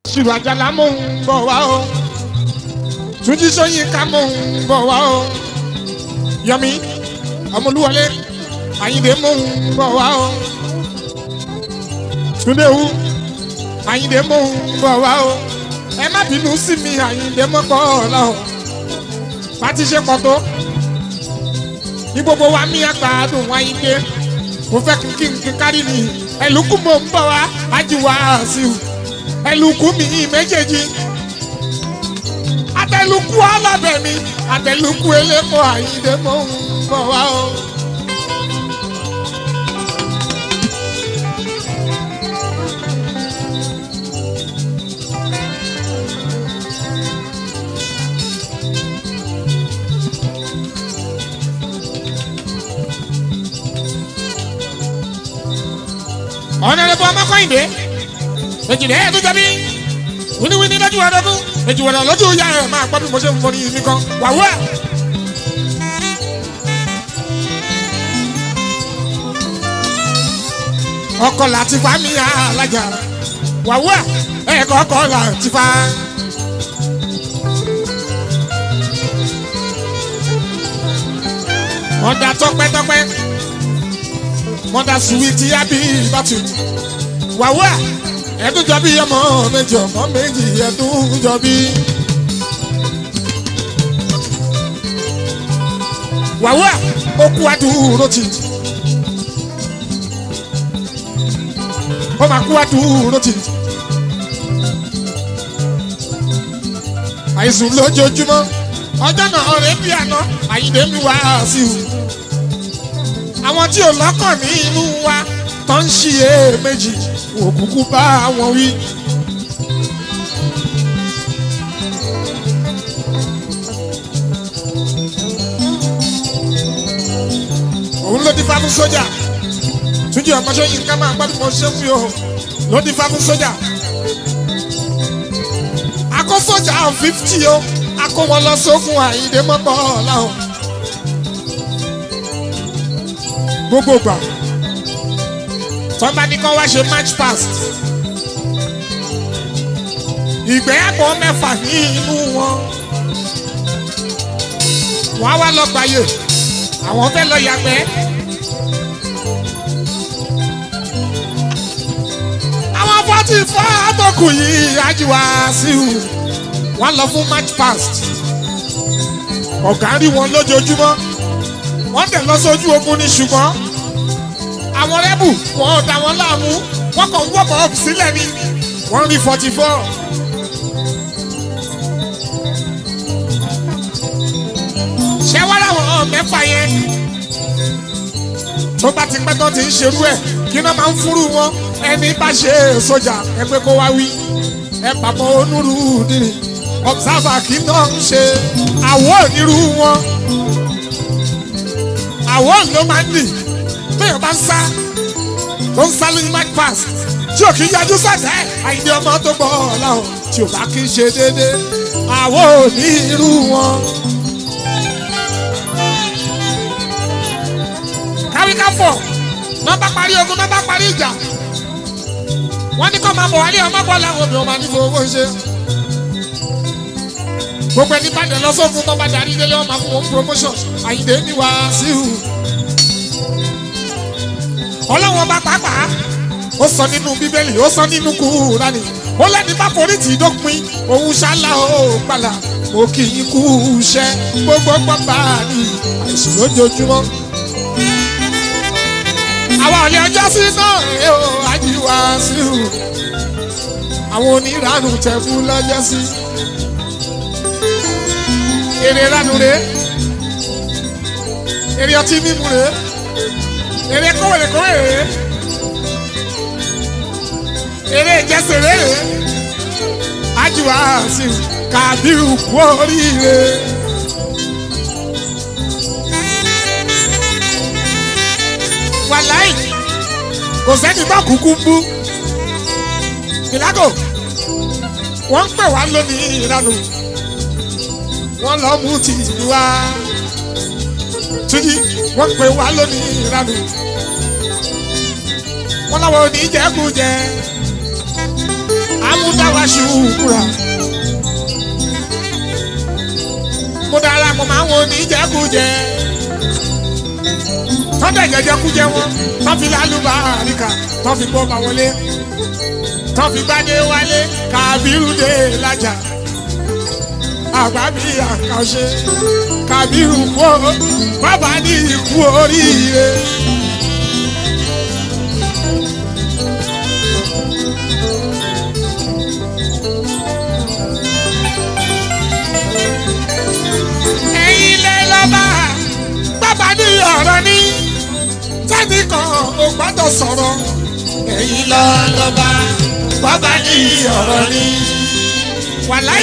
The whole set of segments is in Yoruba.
ṣùgbọ́n àjàlá mò ń bọ̀ wá o túnjí sọyìnká mò ń bọ̀ wá o yọmi ọmọlúwọlé àyìndé mò ń bọ̀ wá o túndéwu àyìndé mò ń bọ̀ wá o ẹ má bínú sí mi àyìndé mọ́pọ̀ ọ̀la o pàtí ṣe pọ̀ tó ní gbogbo wa mi àgbàdùn àyìndé mo fẹ́ kí n kí n kárí ni ẹlùkù mò ń bọ̀ wá ajíwá sí i ẹlùkù mi méjèèjì àtẹlùkù alábẹ̀mí àtẹlùkù elépo àyíndé mò ń bọ̀ wá o. ọ̀nàdẹ́bọ̀ ọmọkọ́yìndé èjìdé ẹ̀ tó jẹ́bi wíníwíní lójú ọdọ́gún èjìwọ̀nà lójú ìyá ẹ̀ máa gbọ́ bí mo ṣe ń fọ́ ní yìí nìkan wàhùn ẹ̀. ọkọ láti fa mi alájà wàhùn ẹ̀ ẹ̀kọ́ ọkọ láti fa. mọ̀dà tọpẹ́tọpẹ́ mọ̀dà suwiti abi bàtú wàhùn ẹ̀ ẹdún jọ bí ọmọ méjì ọmọ méjì ẹdún jọ bí. wàhùà okú adúró ti ó máa kú adúró ti. àìsùn lójoojúmọ́ ọjọ́ náà rẹ̀ bí àná àyíndé mi wá sí i. àwọn tí ò lọ́kàn ní inú wa tó ń ṣiyè méjì òkùnkùn bá wọn wí. òun ló di fá fún sójà túnjí ọmọṣẹ́ yìí ká máa gbádùn mọ́ ṣé fún yòó ló di fá fún sójà. akó sójà fífítì o akó wọn lọ sókun àyíndé mọ́pọ̀ ọ̀làhùn. gbogbo gbà tọ́ba ní kán wá ṣe match pass ìgbéyàwó mẹ́fà ní inú wọn wọ́n á wá lọ gbàyè àwọn fẹ́ lọ yàgbẹ́ àwọn fọ́tì fọ́ àtọkù yìí ajíwá sí i wọ́n lọ fún match pass ọ̀gá rí wọn lójoojúmọ́ wọ́n tẹ̀ lọ sójú ogun ní ṣùgbọ́n àwọn rẹ́bù wọn ò dá wọn láàmú wọn kàn ń wọ́pọ̀ ọ̀pù sílẹ̀ ni wọ́n rí forty four. ṣé wọ́n láwọn mẹ́fà yẹn tó bá ti pẹ́ tó ti ń ṣerú ẹ̀ kí náà máa ń fúrú wọn ẹni bá ṣe sójà ẹ pé kó wá wí ẹ pàpọ̀ onírú nìyí observer kí náà ń ṣe àwọ̀ onírú wọn àwọ̀ ló máa ń nì téèyàn bá ń sá tó ń sá lóyún mark pass tí ò kì í yájú sàtẹ́ àìní ọmọ tó gbọ́ ọ̀làwọ̀ tí ò bá kí í ṣe déédéé àwọ̀ ò ní irú wọn. káríká fọ̀ náà bá parí ogun náà bá parí ìjà wọ́n ní kó máa bọ̀ wálé ọmọ bọ́ làwọn obìnrin máa ní fowó ṣe. gbogbo ẹni bá dẹ̀ lọ sófin tó bá darí délé wọn máa fún wọn promotion àyíndé ní wàásù ọlọ́wọ́n bá pàápàá ó sọ nínú bíbélì ó sọ nínú kúránì ó lẹ́ni bá forí tì í dópin òun ṣálá ó gbàlà mo kì í kú iṣẹ́ gbogbo gbọ́ngbà ní àìsàn lójoojúmọ́. àwa ọ̀lẹ́ ọjọ́ sí náà ẹ̀ ó ajíwá sí i àwọn oníranù tẹ̀kú lọ́jọ́ sí. èrè ránù rèé èrè ọtí mímu rèé èrè kówèrè kówèrè èrè ìjẹsèrè ajiwa sí kàbírù kú oríire. wàláì kò sẹ́ni bá kúkú ń bú ìlágò wọ́n ń pè wá lónìí ìranù wọ́n lọ mú ti ìlú wa túnjí wọ́n pè wá lónìí ìranù wọ́n láwọn oníjẹkújẹ amúdáwáṣu wúrà. mo darapọ̀ máa ń wo oníjẹkújẹ tọ́jà jẹjẹkújẹ wọn tọ́ fi lálùbá àríkà tọ́ fi gbọ́ bá wọlé tọ́ fi gbádé wálé kábírù dé lájà àgbàbí àkàṣe kábírù kú ó bàbá ní ikú oríire. ẹ̀yin lẹ lọ́ba bàbá ní ọ̀rọ̀ ní tẹ́nì kan ò gbọ́dọ̀ sọ̀rọ̀ ẹ̀yin lọ lọ́ba bàbá ní ọ̀rọ̀ ní. wàláì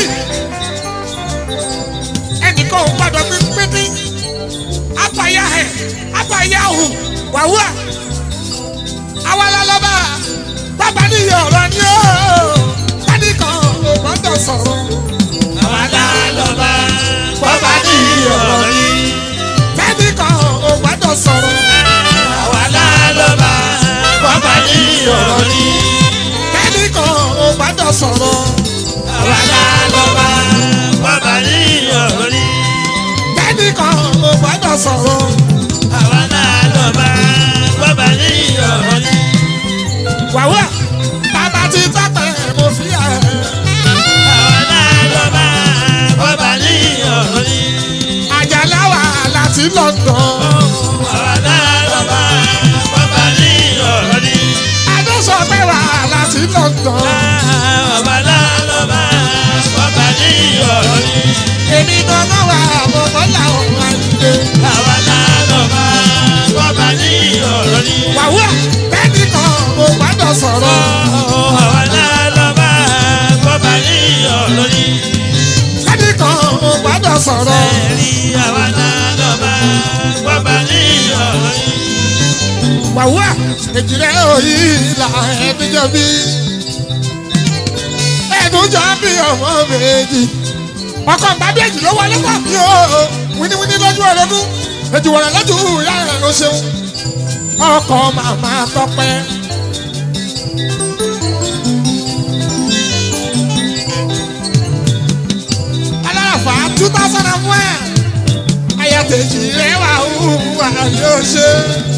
ẹnìkan ò gbọ́dọ̀ pínpín apàyà ẹ̀ apàyà hù wàhùà awala lọ́ba bàbá ní ọ̀rọ̀ ní o tẹ́nì kan ò gbọ́dọ̀ sọ̀rọ̀ Àwàlá lọ́ba bọ́bá ní ọ̀rọ̀ ní. tẹ́nì kan ò gbọ́dọ̀ sọ̀rọ̀. Àwàlá lọ́ba bọ́bá ní ọ̀rọ̀ ní. kẹ́nìkan ò gbọ́dọ̀ sọ̀rọ̀ Àwàlá lọ́ba bọ́bá ní ọ̀rọ̀ ní. kẹ́nìkan ò gbọ́dọ̀ sọ̀rọ̀ Àwàlá lọ́ba bọ́bá ní ọ̀rọ̀ ní. wàhùà bàbá ti tọ́pẹ́ mo fi ẹ̀ Àwàlá lọ́ba bọ́bá ní ọ̀rọ̀ ní. àjàlá wà láti London Àwàlá lọ́ba bọ́bá ní ọ̀rọ̀ ní. adósọpẹ́ wà láti London Àwàlá lọ́ba bọ́bá ní ọ̀rọ̀ ní. èmi gangan wà mo bọ́lá ọ̀hún àyíké Àwàlá lọ́ba bọ́bá ní ọ̀rọ̀ ní. wàhùà kẹ́nìkan ò gbọ́dọ̀ sọ̀rọ̀ Àwàlá lọ́ba bọ́bá ní ọ̀rọ̀ ní. kẹ́nìkan ò gbọ́dọ̀ sọ̀rọ̀ Ẹ̀rí àwàlá lọ́ba bọ́bá ní ọ̀rọ̀ ní. wàhùà èjìrẹ́ òyì là ẹ̀ẹ́dẹ́jọ́ bí ẹ̀ẹ́dùnjọ́ bí ọmọ méjì ọkọ̀ gbàdéjì ló wọlé pọ̀ bí o wíníwíní lójú orogún èjì wọ̀rọ̀ lójú ìyá rẹ̀ ló ṣeun ọkọ̀ màmá tọpẹ́. alárafà two thousand and one ayatollah rẹ̀ wà hùwà yóò ṣe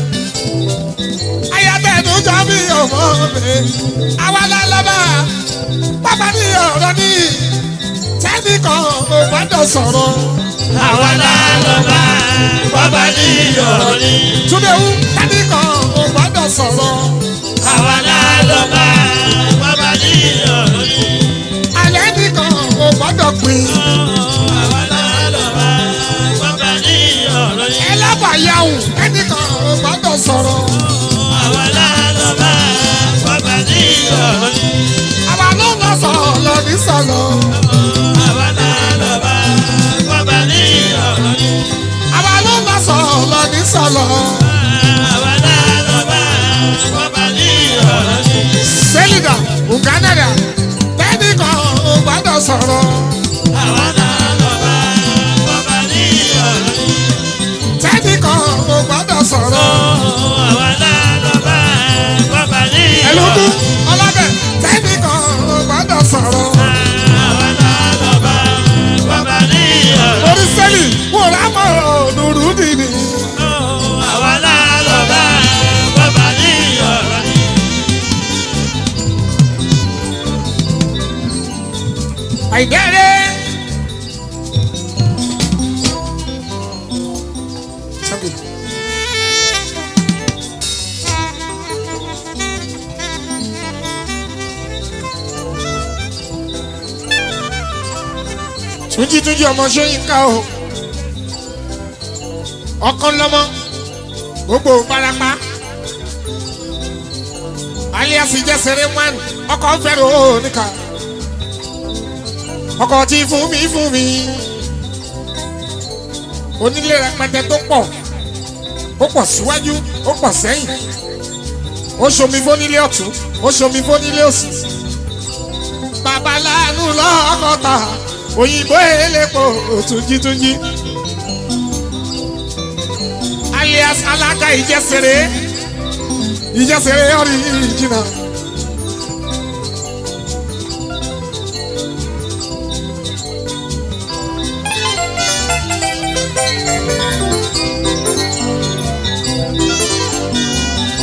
ayatollah jọ bí ọmọ mi àwa lálọ́bà bàbá ní ọ̀rọ̀ ní tẹ́nìkan ò gbọ́dọ̀ sọ̀rọ̀ Àwàlá lọ́ba bọ́bá ní ọ̀rọ̀ ní. túnbẹ̀wù tẹ́nìkan ò gbọ́dọ̀ sọ̀rọ̀ Àwàlá lọ́ba bọ́bá ní ọ̀rọ̀ ní. alẹ́ nìkan ò gbọ́dọ̀ pín Àwàlá lọ́ba bọ́bá ní ọ̀rọ̀ ní. ẹlẹ́bàáyàwó tẹ́nìkan ò gbọ́dọ̀ sọ̀rọ̀ Àwàlá lọ́ba bọ́bá ní ọ̀rọ̀ ní. àwa ló ń lọ sọ̀rọ̀ lọ ní sọ̀rọ̀ Àwàlá lọ́ba bọ́bá ní ọ̀rọ̀ ní. àwa ló ń lọ sọ̀rọ̀ lọ ní sọ̀rọ̀ Àwàlá lọ́ba bọ́bá ní ọ̀rọ̀ ní. sẹ́lìdà ùgánàdà tẹ́nìkan ò gbọ́dọ̀ sọ̀rọ̀ Àwàlá lọ́ba bọ́bá ní ọ̀rọ̀ ní. tẹ́nìkan ò gbọ́dọ̀ sọ̀rọ̀ Àwàlá lọ́ba bọ́bá ní ẹlòkú ọ̀rọ̀ ní. ọlọ́bẹ̀ tẹ́nìkan ò gbọ́dọ̀ sọ̀rọ̀ Àwàlá lọ́ba bọ́bá ní ọ̀rọ̀ ní. orí sẹ́lì wò lámọ̀ òdùrú dìní Àwàlá lọ́ba bọ́bá ní ọ̀rọ̀ ní. àìdẹ́rẹ́. túnjí túnjí ọmọ sọyìnká o ọkàn lọmọ gbogbo barapa alias jẹsẹrẹ wọn ọkọ fẹrẹ o níkà ọkọ tí fún mi fún mi onílé rẹpẹtẹ tó pọ̀ ó pọ̀ síwájú ó pọ̀ sẹ́yìn ó ṣomi fónílé ọ̀tún ó ṣomi fónílé òsì babaláàánú lọ́kọ̀ọ́ta òyìnbó elépo túnjítúnjí alias alága ìjẹsẹrẹ ìjẹsẹrẹ ọ̀rìjìnà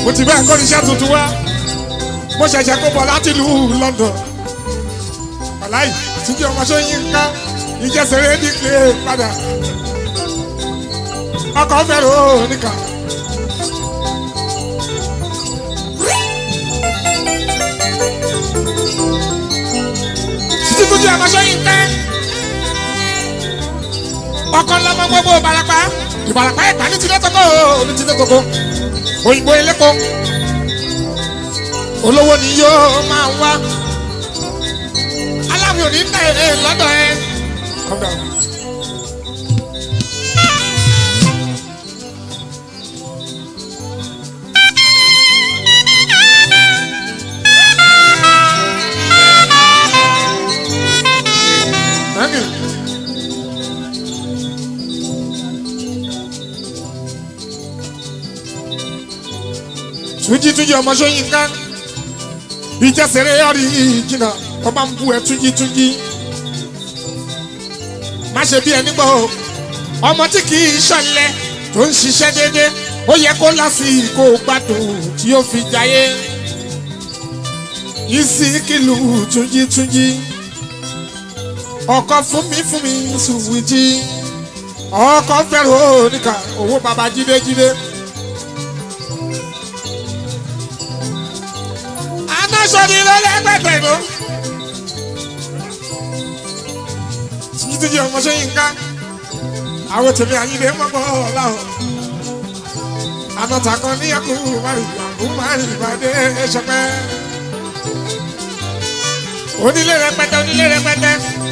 mo ti bẹ́ẹ̀ kọ́ níṣẹ́ tuntun wá mo ṣẹ̀ṣẹ̀ kó bọ̀ láti ìlú London ọ̀láì tíjí ọmọ sóyin ká ìjẹsẹ̀rẹ́ ní pé padà ọkọ̀ fẹ́ràn ó nìkan. títí tó di ọmọ sóyin ká ọkọ̀ lọ́mọ gbogbo ìbarapá ìbarapá ẹ̀ka ní tilẹ̀ tókó ní tilẹ̀ tókó òyìnbó elépo olówó ni yóò máa wá aláwọ̀ òní ń tẹ̀ ẹ́ lọ́dọ̀ ẹ. Calm down. Thank you. Túnjí túnjí ọmọ Ṣóyínká ìjẹsẹ̀rẹ̀ ọ̀rí ìjìnà ọba ń bu ẹ̀ túnjí túnjí má ṣe bí ẹni gbọ́ o ọmọ tí kì í ṣọ̀lẹ tó ń ṣiṣẹ́ déédéé ó yẹ kó lásìkò gbádùn tí ó fi jayé ìsìnkìlù túnjí túnjí ọkọ fún mi fún mi sùwìtì ọkọ fẹ́ràn oníkà owó baba jídé jídé. anáṣọ́ni ló lẹ́gbẹ̀gbẹ̀ ló. títí tí ọmọ sẹ́yìn ká àwọn tèmi àyílẹ̀ mọ́gbọ́ ọ̀làwọ̀. anọ́ta kan ní ẹkú márùn-ún márùn-ún ìbàdí ẹ̀ṣọ́pẹ́. onílé rẹpẹtẹ onílé rẹpẹtẹ.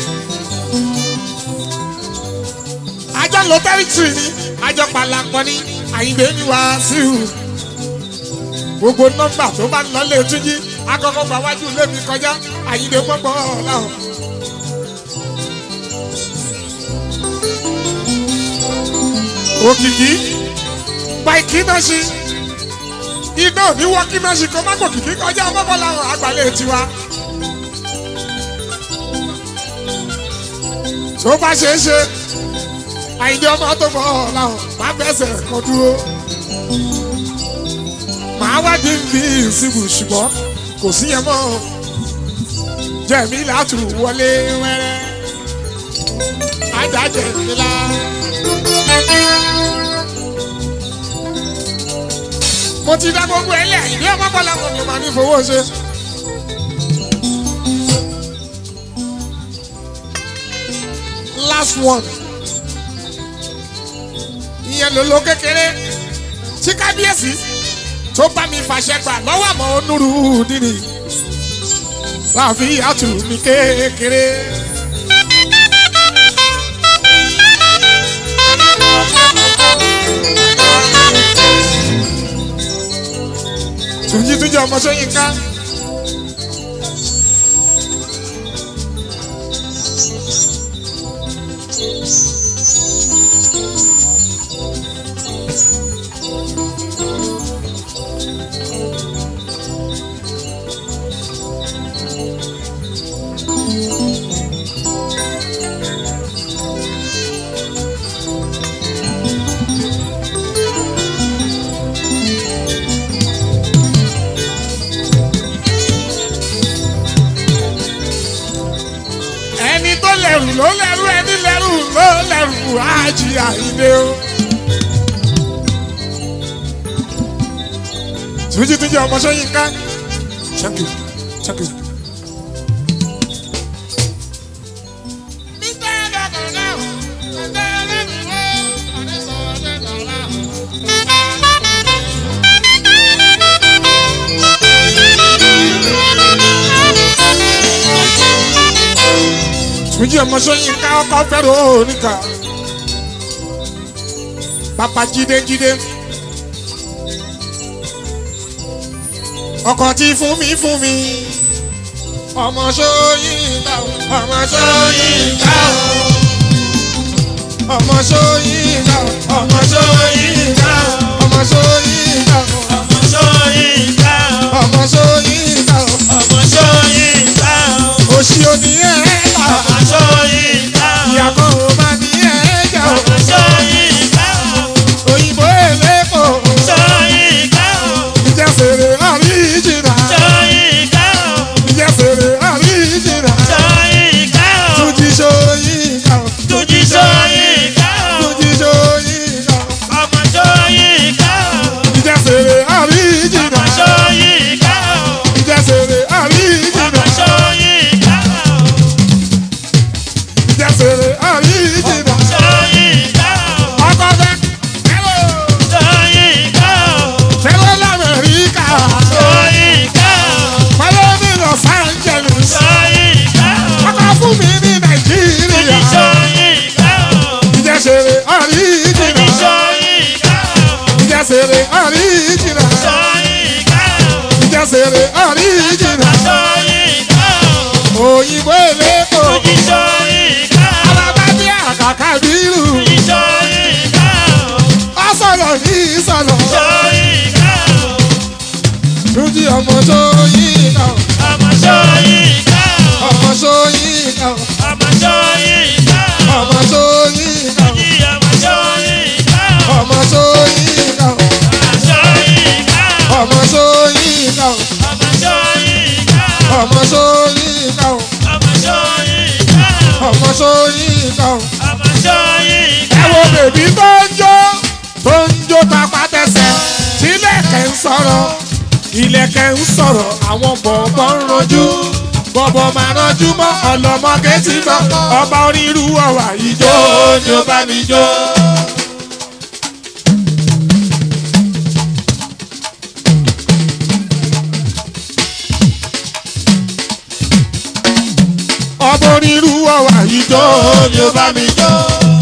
àjọ lọ tẹ́rìtìrì ni àjọ pàlàpọ̀ ni àyílẹ̀ ní wàásù. gbogbo nọ́mbà tó bá ń lọ lé túnjí akọ́kọ́ gba wájú lémi kọjá àyílẹ̀ mọ́gbọ́ ọ̀làwọ̀. òkìkí gba ìkínáṣí iná òní wọ kínáṣí kó má gòkìkí kọjá mọ́kànlá àgbàlẹ̀ tiwa. tó bá ṣe é ṣe àyíndé ọmọ tó bọ̀ làwọn má bẹ́sẹ̀ kan dúró. màá wádìí bí ìsìnkú ṣùgbọ́n kò sí yẹn mọ́ jẹ̀mí látù wọlé wẹ́rẹ́ ajá jẹ̀mí lá. mo ti dá gbogbo ẹ lẹ ìdí ọmọ bọlá mo ní ma ní fowó ṣe. last one ìyẹn ló ló kékeré tí kábíyèsí tó bá mi fàṣẹ gbà lọ́wọ́ àmọ́ onúru nínú láàfin àtù mi kékeré. Túnjí túnjí ọmọ Ṣóyínká. ẹni tó lẹ̀rù ló lẹ̀rù ẹni lẹ̀rù ló lẹ̀rù ájì àyíndé o. Túnjí túnjí ọmọ Ṣóyínká. Thank you. Thank you. Túnjí ọmọ Ṣóyínká ọkọ fẹ́ràn oníkà. Bàbá jídé jídé. Ọkọ tí fún mi fún mi. Ọmọ Ṣóyínká o. Ọmọ Ṣóyínká o. Ọmọ Ṣóyínká o. Ọmọ Ṣóyínká o. Ọmọ Ṣóyínká o. ọmọ Ṣóyínká o, Ọmọ Ṣóyínká o. ọmọ Ṣóyínká o, Òṣì òní ẹ̀ ta. ọmọ Ṣóyínká o, Ìyá kan ò máa ní ẹ̀ jà o. ọmọ Ṣóyínká o, Òyìnbó èlépo. Ṣóyínká o, Ìjà ọmọ sóyínká o ọmọ Ṣóyínká o. ọmọ sóyínká o ọmọ Ṣóyínká o. ọmọ sóyínká o Ní ọmọ Ṣóyínká o. ọmọ sóyínká o ọmọ Ṣóyínká ọmọ sóyínká o. o ọmọ Ṣóyínká o. ọmọ sóyínká o ọmọ Ṣóyínká o. ọmọ sóyínká o. ọmọ Ṣóyínká ẹ wo bèbí tó ń jó tó ń jó tapá tẹsẹ̀ tílẹ̀kẹ̀ ń sọ̀rọ̀ ilẹ̀kẹ̀ ń sọ̀rọ̀ àwọn bọ̀bọ̀ ń rojú bọ̀bọ̀ máa rọjú mọ́ ọlọ́mọge tí bọ́ ọba onírú ọ̀wà ìjó ni ó bá mi jó. ọba onírú ọ̀wà ìjó ni ó bá mi jó.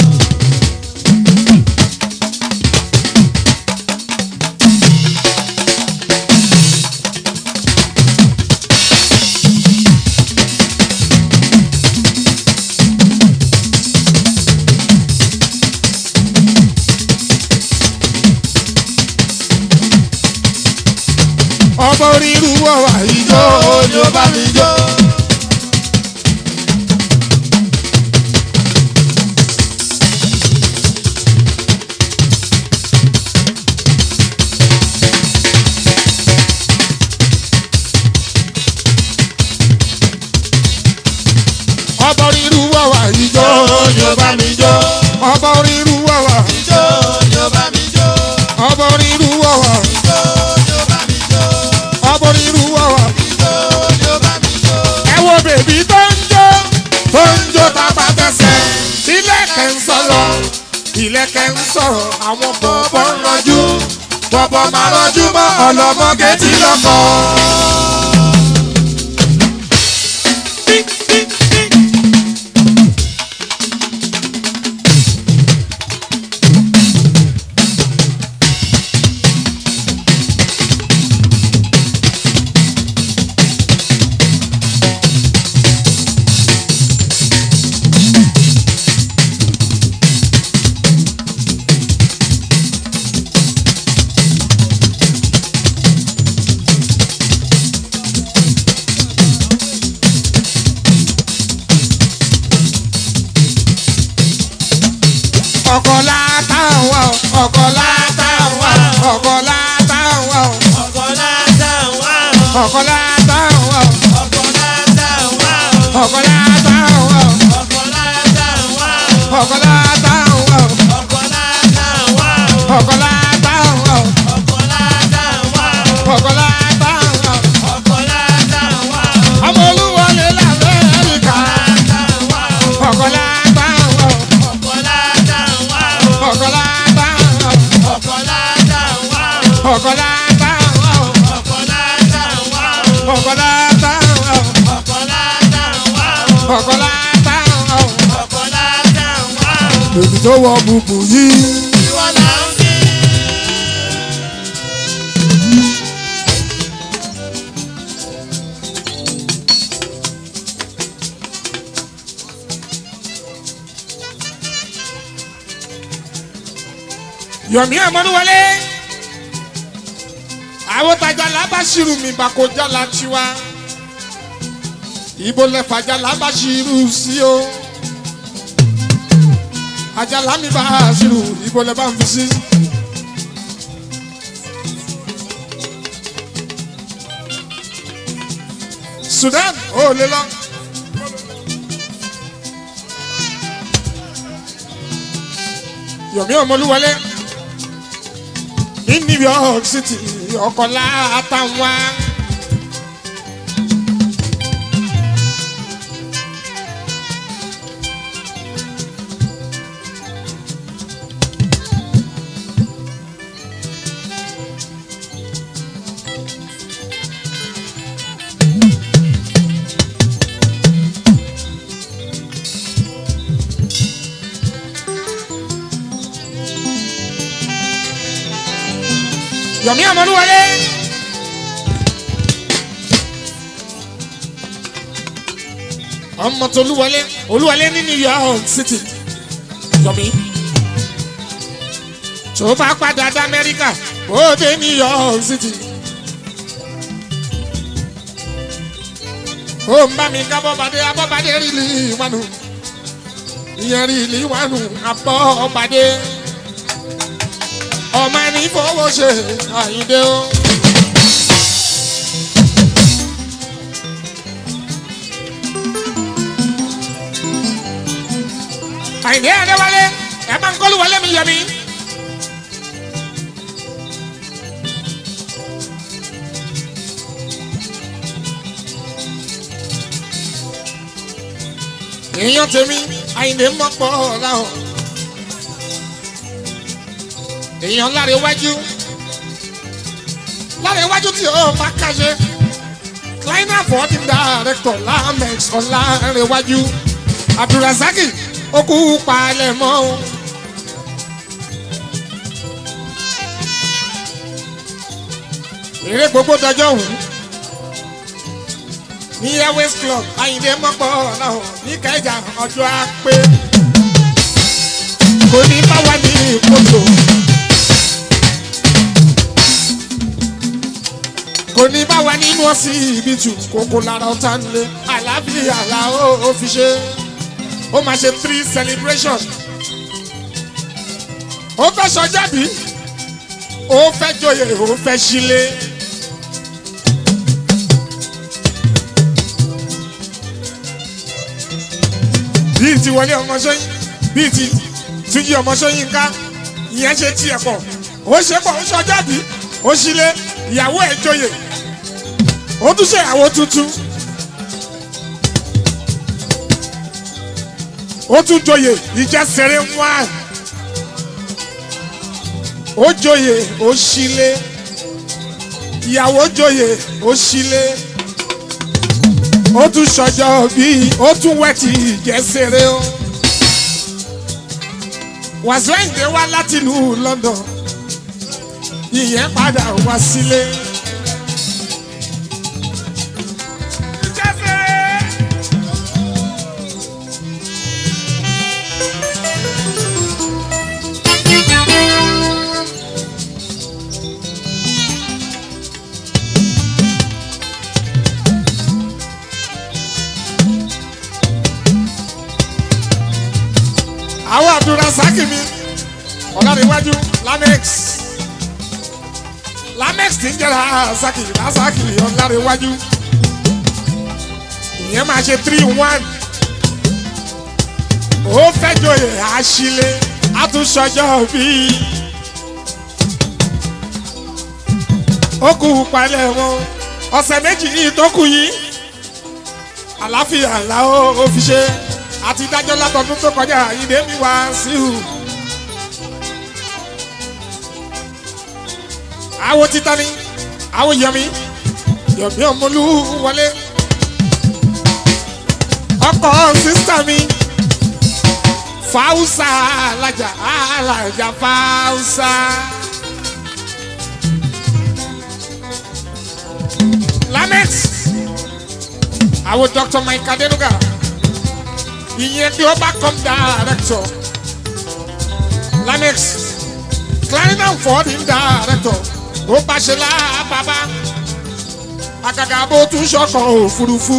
ọba onírú ọ̀wà ìjó ni ó bá mi jó. ọba onírú ọ̀wà ìjó ni ó bá mi jó. ọba onírú ọ̀wà Ijó ni ó bá mi jó. ọba onírú ọ̀wà Ijó ni ó bá mi jó. ọba onírú ọ̀wà. Ijó ni ó bá mi jó. ẹ wo bèbí tó ń jó tó ń jó tapá tẹsẹ̀ ilẹ̀kẹ̀ ń sọ̀rọ̀ ilẹ̀kẹ̀ ń sọ̀rọ̀ àwọn bọ̀bọ̀ ń rọjú bọ̀bọ̀ máa rọjú mọ́ ọlọ́mọge tí lọ́kọ̀. ọkọ̀ látàwọn ọkọ̀ látàwọn ọkọ̀ látàwọn Ọkọ̀ látàwá o. ọkọ̀ látàwọn Ọkọ̀ látàwá o. ọkọ̀ látàwọn Ọkọ̀ látàwá o. ọkọ̀ látàwọn Ọkọ̀ látàwá o. ọkọ̀ látàwọn Ọkọ̀ látàwá o. ọkọ̀ látàwọn Ọkọ̀ látàwá o. ọmọ olúwọlé lamẹ́ríkà Látàwá o. ọkọ̀ látàwọn Ọkọ̀ látàwá o. ọkọ̀ látàwọn Ọkọ̀ látàwá o. ọkọ̀ látàwọn Ọkọ̀ látàwá o. ọkọ̀ látàwọn Ọkọ̀ látàwá o. ọkọ̀ látàwọn Ọkọ̀ látàwá o. èmi tó wọ bùbù yìí. Ìwọ là ń kí. yọ̀mí àmọ́núwọlé àwọn tajà lábàṣírù mi bàkójà látiwá ibo lẹ́fàjà lábàṣírù sí o àjàlá mi bá ṣírù ibo lẹ́ bá ń fi sí. Sudan ó lè lọ. Yọ̀mí ọmọlúwọlé ní New York City ọkọ̀lá àtàwọn. Yọ̀mí ọmọlúwọlé. ọmọ tó olúwọlé olúwọlé ní New York City Yọ̀mí. tó bá padà dá Amẹ́ríkà ó dé New York City. ó ń bá mi ká bọ́badé abọ́badé rí lì wánu ìyẹn rí lì wánu abọ́badé ọmọ ẹni fowó ṣe àyíndé o. àyìndé adéwálé ẹ máa ń kọ́lù wọlé mi yẹ mi. èèyàn tèmi àyìndé mọ́pọ̀ láwọn èèyàn láre wájú láre wájú tí ó bá kájẹ kleiner fourteen director lamex ọ̀làrẹ̀wájú abdulrasaki okú palẹ̀ mọ́ o. eré gbogbo dọjọ́ òun ní airways club ayinde mọ́pọ̀ ọ̀làwọ̀ ní kẹjà ọjọ́ àpè kò ní bá wà ní kòtò. kò ní bá wa nínú ọsí ibi tù kókó lára ọ̀tá nílé àlàáfíà là ó fi ṣe ó máa ṣe three celebration ó fẹ́ sọjábí ó fẹ́ joyè ó fẹ́ sílé. bíi ti wọlé ọmọ sọyìn bíi ti túnjí ọmọ sọyìn ká ìyẹn ṣe tiẹ̀ pọ̀ ó ṣe pọ̀ ó sọjábí ó sílé ìyàwó ẹ̀ joyè ó tún ṣe ìyàwó tuntun ó tún joyè ìjẹsẹrẹ wá ó joyè ó sílé ìyàwó joyè ó sílé ó tún ṣọjọ́ bíi ó tún wẹ̀tì ìjẹsẹrẹ ó wàzọ́ ìdè wá láti ìlú London ìyẹn padà wá sílé. àwọn abdulrasaki mi ọ̀làdíwájú lamex lamex ti ń jẹ́ rasaki rasaki ọ̀làdíwájú ìyẹn máa ṣe three one ó fẹ́ joyè àṣìlè àtúnṣọjọ́ bíi ó kú palẹ̀ wọn ọ̀sẹ̀ méjì tó kù yìí àláfíà làwọn ò fi ṣe àti dájọ́ látọdún tó kọjá ìdè mi wá sí u. àwo títa ni àwo yọmi yọmi ọmọlú wọlé ọkọ sísítà mi fáwùsà alájà alájà fáwùsà. lamex àwo dr mike adenuga ìyẹn tí ó bá come director lamex clarinet ford ń director ó bá ṣe lábàbá àgàgà bó tún ṣọkàn òfurufú.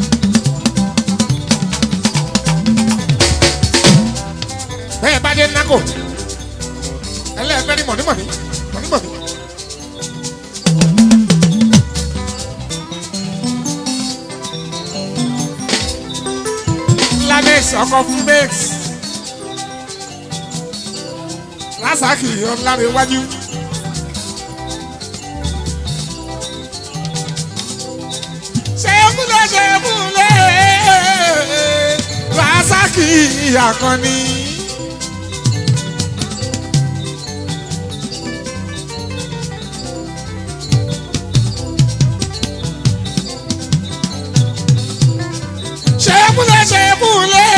bẹ́ẹ̀ bá dé nákò ẹlẹ́ẹ̀fẹ́ ní mọ̀nímọ̀ní mọ̀nímọ̀ní. lamex ọkọ fún mex lásàkì ọ̀làrẹ̀ iwájú. ṣẹ́kúlẹ̀ ṣẹ́kúlẹ̀ lásàkì àkànní. ṣẹ́kúlẹ̀ ṣẹ́kúlẹ̀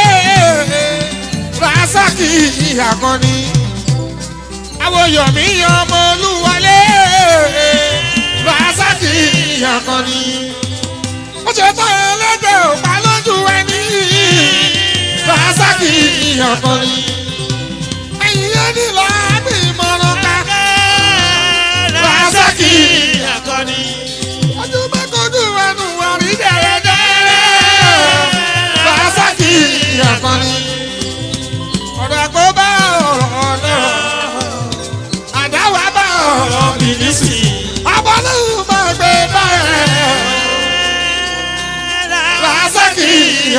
rasaki akọni awoyomi ọmọ olúwalé rasaki akọni ó ṣe tán ẹlẹ́dẹ̀ òpá lójú ẹni rasaki akọni ẹ̀yìn ẹni láàbì mọ̀ràn ká rasaki akọni. ojú bá kojú ẹnu wà rí dẹ̀rẹ̀dẹ̀.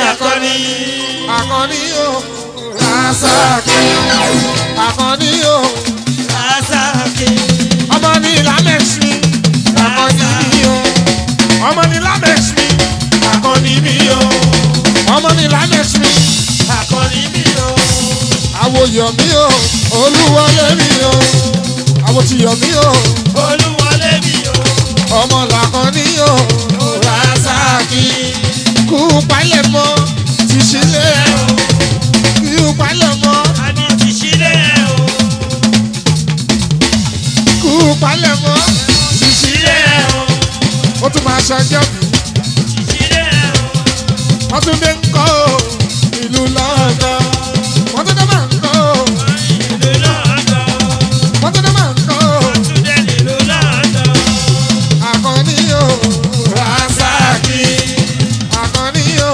akọni. Àkànní o Rasaki Àkànní o Rasaki. ọmọ ní lámẹ̀sí Àkànní mi o ọmọ ní lámẹ̀sí Àkànní mi o ọmọ ní lámẹ̀sí Akọni mi o. àwòyọ̀ mi o olúwọlé mi o àwòtìyọ̀ mi o Olúwọlé mi o. ọmọ làkànní o Rasaki kú palẹ̀ mọ́ ti sílẹ̀ kú palẹ̀ mọ́ Àní ti sílẹ̀ o. kú palẹ̀ mọ́ ti sílẹ̀ Sílẹ̀ o. ó tún máa ṣọjọ́ bí Ti sílẹ̀ o. wọ́n tún dé ń kọ́ o ìlú lọ́dọ̀ wọ́n tún dé máa ń kọ́ o Ìlú lọ́dọ̀. wọ́n tún dé máa ń kọ́ o Túndé nílùú lọ́dọ̀. àkànní o Rasaki àkànní o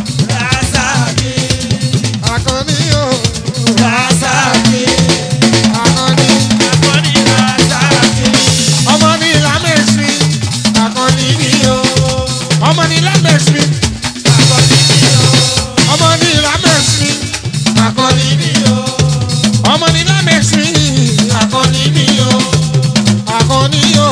Rasaki. àkànní o Rasaki. àkànní Akọni Rasaki. ọmọ ní lámẹ̀sí àkànní mi o ọmọ ní lámẹ̀sí Akọni mi o. ọmọ ní lámẹ̀sí àkànní mi o ọmọ ní lámẹ̀sí àkànní mi o àkànní o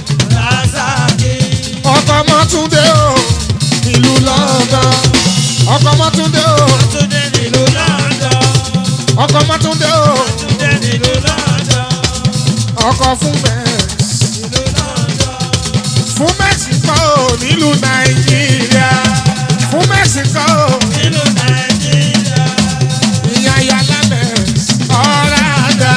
Rasaki. ọkọ mọ́túndé o ìlú lọ́dọ̀ ọkọ mọ́túndé o Túndé nílùú lọ́dọ̀. ọkọ mọ́túndé o Túndé nílùú lọ́dọ̀. ọkọ fún mẹ́s Nílùú lọ́dọ̀. fún mẹ́sìkò nílùú nàìjíríà fún mẹ́sìkò Nílùú Nàìjíríà. ìyá ayálà mẹ́s ọ̀ràdà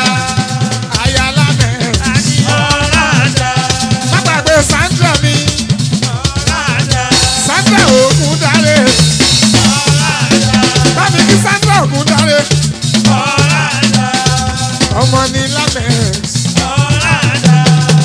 ayálà mẹ́s Àní ọ̀ràdà. lágbàgbé sandra mi Ọ̀ràdà. sandra ògúndáre Ọ̀ràdà. bámi kí sandra ògúndáre Ọ̀ràdà. ọmọ ní lámẹ́s Ọ̀ràdà.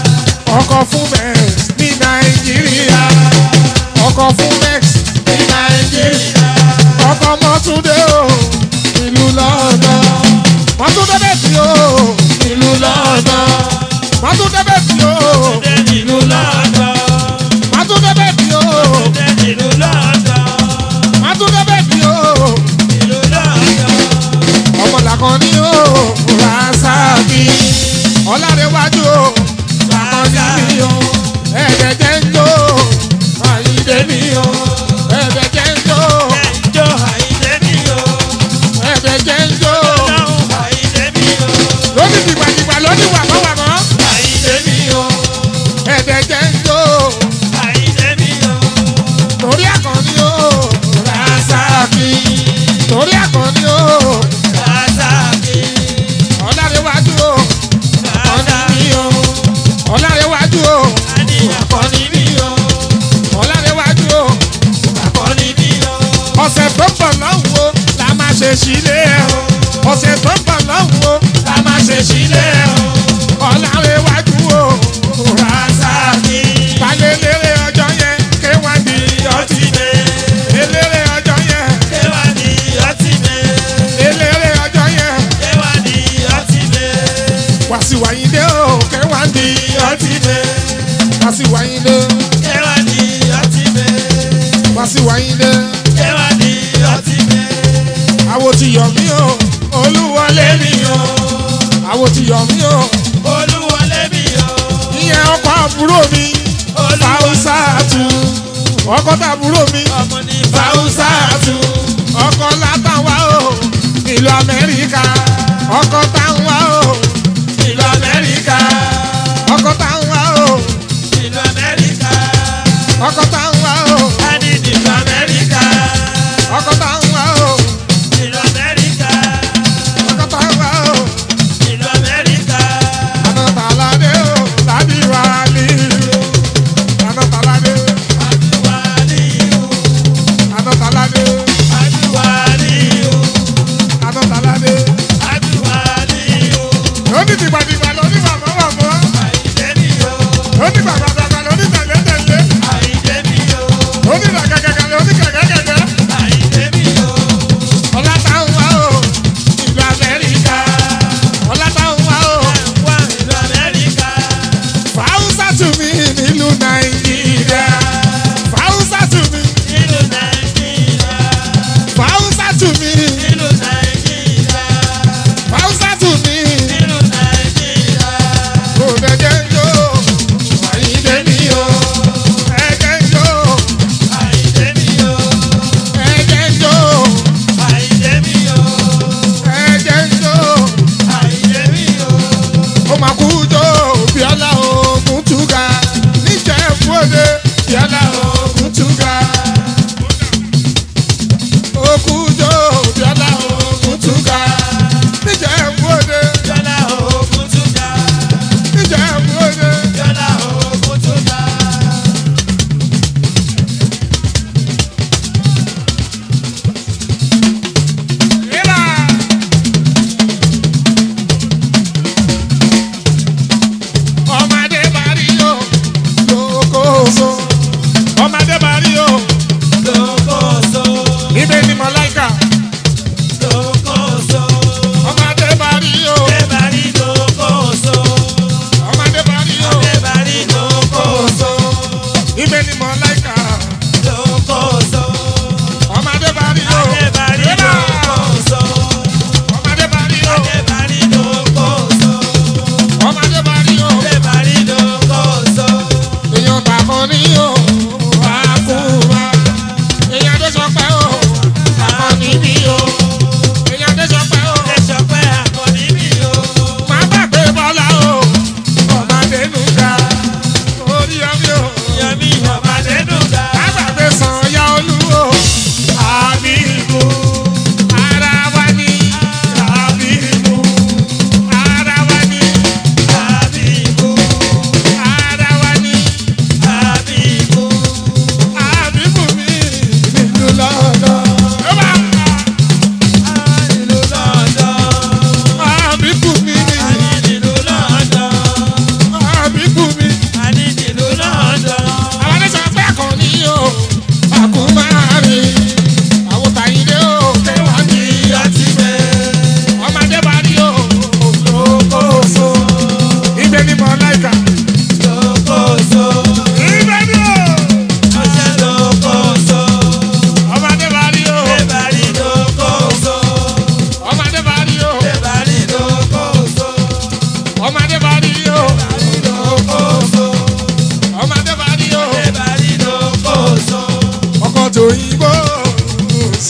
ọkọ fún mẹ́s ní nàìjíríà ọkọ fún mẹ́s ní nàìjíríà ọkọ mọ́túndé o ìlú lọ́dọ̀ mọ́túndé bẹ́ẹ̀tì o ìlú lọ́dọ̀ mọ́túndé bẹ́ẹ̀tì o Túndé nílùú lọ́dọ̀. mọ́túndé bẹ́ẹ̀tì o Túndé nílùú lọ́dọ̀. mọ́túndé bẹ́ẹ̀tì o Nílùú lọ́dọ̀. ọmọ làkànní o Rasaki ọ̀làdéwájú o làkànní mi o ẹ̀ẹ́dẹ̀ jẹ́ ń jó àyíndé mi o ẹ̀ẹ́dẹ̀ jẹ́ ń jó Ẹjọ́ àìdé mi o. ẹ̀ẹ́dẹ̀ jẹ́ ń jó Ọlọ́run àìdé mi o. lóní dìgbàdìgbà lóní wàmọ́wàmọ́ Àìdé mi o. ẹ̀ẹ́dẹ̀ jẹ́ ń jó Àìdé mi o. torí àkànní o Rasaki torí àkànní o Rasaki. ọ̀làdéwájú o àkànní mi o ọ̀làdéwájú o Àní àkọ́ni mi o. ọ̀làdéwájú o. Àkọ́ni mi o. ọ̀sẹ̀ tó ń bọ̀ lọ́hùn o la máa ṣe sílé ẹ̀ o ọ̀sẹ̀ tó ń bọ̀ lọ́hùn o la máa ṣe sílé ẹ̀ o ọ̀làwéwájú o Rasaki. balẹ̀ eléré ọjọ́ yẹn kéwà ní ọtí mi. eléré ọjọ́ yẹn Kéwà ní ọtí mi. eléré ọjọ́ yẹn Kéwà ní ọtí mi. wàsíwáyíndé o kéwà ní ọtí wàsíwáyíndé Kéwà ní ọtí mi. wàsíwáyíndé Kéwà ní ọtí mi. àwo ti yọ̀ mí o olúwọlé mi o àwo ti yọ̀ mí o Olúwọlé mi o. ìyẹn ọkọ̀ àbúrò mi. Fáwùsàtù ọkọ tàbúrò mi Ọmọ ní Fáwùsàtù ọkọ látàwá o ìlú Amẹ́ríkà ọkọ táwa o ìlú Amẹ́ríkà. ọkọ táwa o Ìlú Amẹ́ríkà. ọkọ táwa o A ní ìlú Amẹ́ríkà. ọkọ táwa o Ìlú Amẹ́ríkà. ọkọ táwa o Ìlú Amẹ́ríkà. ànátàládé o ládìwá lílu ànátàládé Adúwálíù. ànátàládé Adúwálíù. ànátàládé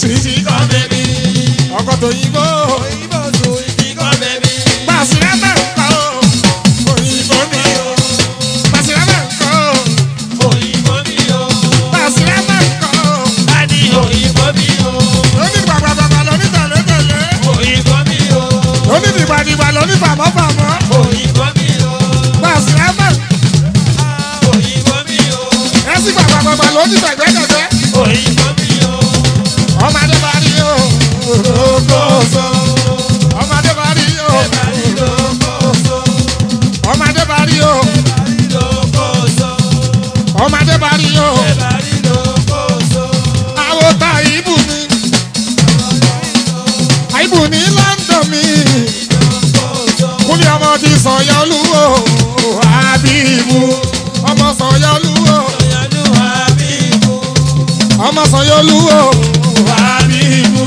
sùwìtì Ìkọ́ bẹ̀bí. ọkọ̀ tó yìnbó Òyìnbó sùn ìkọ́ bẹ̀bí. pàṣírà bẹ̀ ń kọ́ òyìnbó mi o pàṣírà bẹ̀ ń kọ́ Òyìnbó mi o. pàṣírà bẹ̀ ń kọ́ A ní òyìnbó mi o. lóní gbàgbàgbà lóní tẹ̀lé-tẹ̀lé Òyìnbó mi o. lóní dìgbàdìgbà lóní fàmọ́fàmọ́ Òyìnbó mi o. pàṣírà bẹ̀ Òyìnbó mi o. ẹ̀sìn gbàgbàgbà lóní tẹ̀gbẹ́tẹ̀gbẹ́ Òyìnbó mi o. ọmọdé bá rí o Lókòóso. ọmọdé bá rí o Ẹ̀bàrí lókòóso. ọmọdé bá rí o Ẹ̀bàrí lókòóso. ọmọdé bá rí o Ẹ̀bàrí lókòóso. àwọn ta ìbù mi àìbù ní London mi kúlẹ̀ ọmọ ti sọ̀yọ́ lúwo àbíbù ọmọ sọ̀yọ́ lúwo Ìyànjú àbíkú. ọmọ sọ̀yọ́ lúwo àbíbù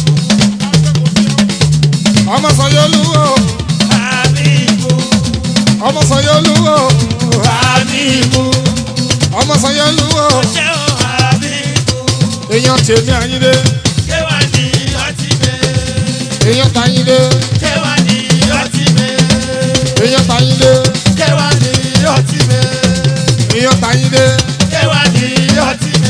ọmọ sọ̀yọ́ lúwo Àbíkú. ọmọ sọ̀yọ́ lúwo àbíbù ọmọ sọ̀yọ́ lúwo Ṣé o àbíkú? èèyàn tèmi àyíndé Ṣé wà ní ọtí mi? èèyàn tàyíndé Ṣé wà ní ọtí mi? èèyàn tàyíndé Ṣé wà ní ọtí mi? èèyàn tàyíndé. Ṣé wà ní ọtí mi?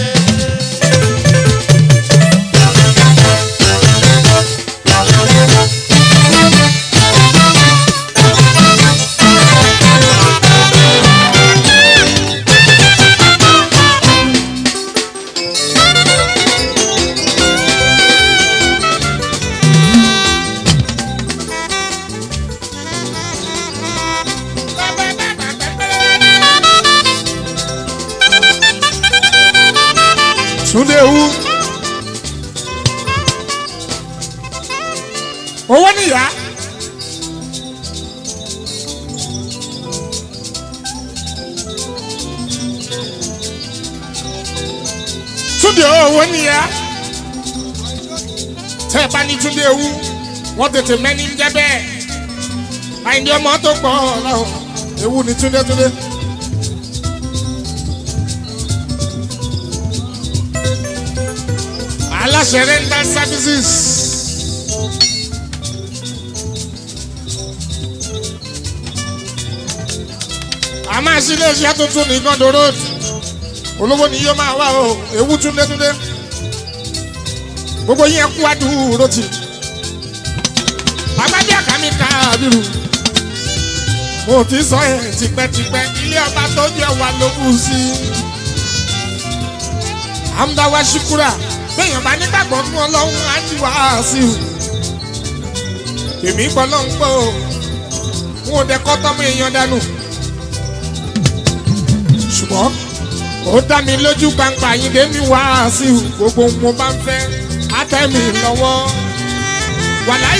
Túndé wú. Owó níyà. Túndé owó níyà. Tẹ́ ẹ bá ní Túndé wú, wọ́n tètè mẹ́ni ń jẹ́ bẹ́ẹ̀. Àyìndé ọmọ tó pọ̀ ọ̀làwọ̀. Ewu ni Túndé Túndé. aláṣẹ rental services. a máa ṣí iléeṣẹ́ tuntun ní Igando road olówó ni yóò máa wá o ewu túndétúndé gbogbo yín kú àdúró tì agbábí àkàmì káàbìrù mo ti sọ ẹ tipẹ́tipẹ́ ilé ọba tó jẹ́ wa ló kù sí amúdáwá ṣíkúrà bẹ́ẹ̀yàn bá nígbàgbọ́ nú ọlọ́run á ti wá sí i. èmi gbọ́ náà ń gbọ́ o wọn ò dẹ́kọ́ tọ́mọ èèyàn dànù. ṣùgbọ́n ó dá mi lójú gbangba yín dé mi wá sí i gbogbo ohun mo bá ń fẹ́ á tẹ́ mi lọ́wọ́. wàláì.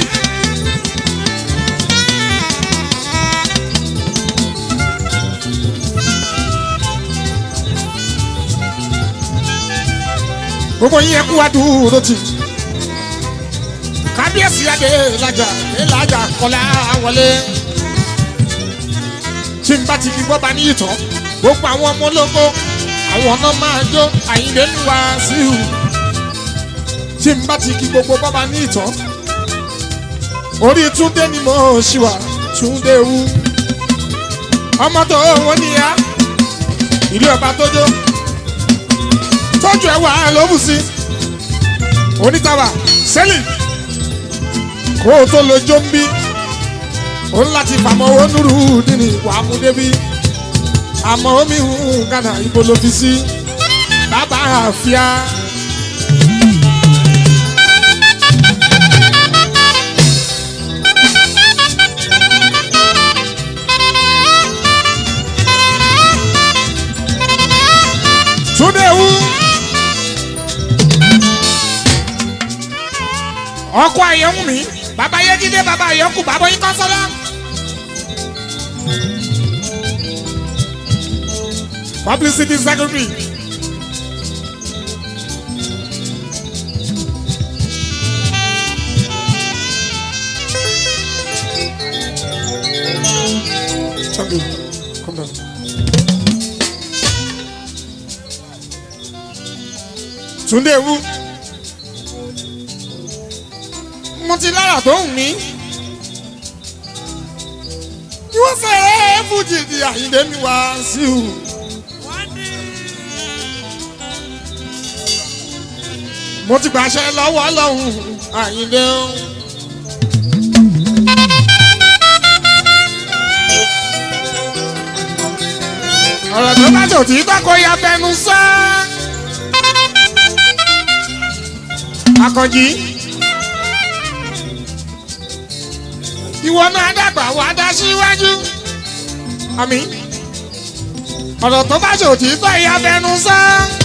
gbogbo yín ẹkú wa dúró tì kábíyèsí adé lajà elajà kọlá wọlé tí n bá ti fi gbọ́ bá ní ìtọ́ gbogbo àwọn ọmọ ológo àwọn ọ̀nà máa jó àyíndé ń wá sí i tí n bá ti kí gbogbo bọ́ bá ní ìtọ́ orí túndé ni mo ṣì wà túndé wú ọmọ tó wọ́n níyà ìlú ọba tó jó tọ́jú ẹ̀ wá lóbù sí onítàwà sẹ́lì kó o tó lo jombi o ń láti fàmọ́ owó nùrù dínì wàá mú débi àmọ́ omi hùn gánà ibo ló fi sí bàbá àfíà. Túndé wú. ọkọ àyẹ̀wò mi bàbá yẹ́jídé bàbá àyẹ̀kù bàbá yín kọ́sọ́lá. publicity secretary. Changu, come down. Túndé wú mo ti lára tó ń mí. ni wọ́n fẹ́ fújì di àyíndé mi wá sí i. mo ti gbàṣẹ lọ́wọ́ lọ́hùn àyíndé o. ọ̀rọ̀ tó bá tò tí bá kó ya fẹnu sá. akànjí ìwọ náà dàgbà wá dá síwájú. àmì ọ̀rọ̀ tó bá tò tí bá ya fẹnu sá.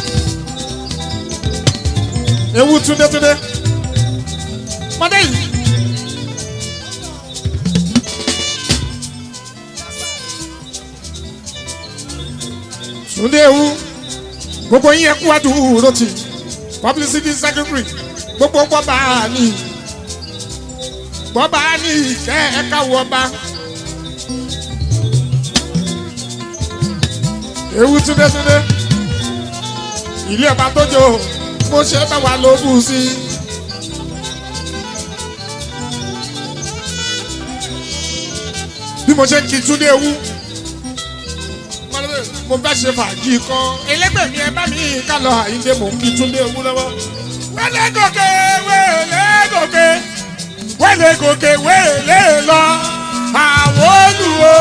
ewu túndétúndé mọdé yìí. Túndé ewu gbogbo yín ẹkú àdúró tì publicity secretary gbogbo gbọba ní gbọba ní ìkẹ́ ẹ̀ka wọba. ewu túndé túndé ilé ọba tó jò mo ṣe bá wa ló bù sí i. bí mo ṣe ń kí túndé ewu mo fẹ́ ṣe fàájì kan ẹlẹ́gbẹ̀ẹ́ mi ẹ bá mi ká lọ àyíndé mò ń kí túndé ewu lọ́wọ́. wẹ́lẹ́ gòkè wẹ́lẹ́ gòkè wẹ́lẹ́ gòkè wẹ́lẹ́ lọ àwọn olùwò.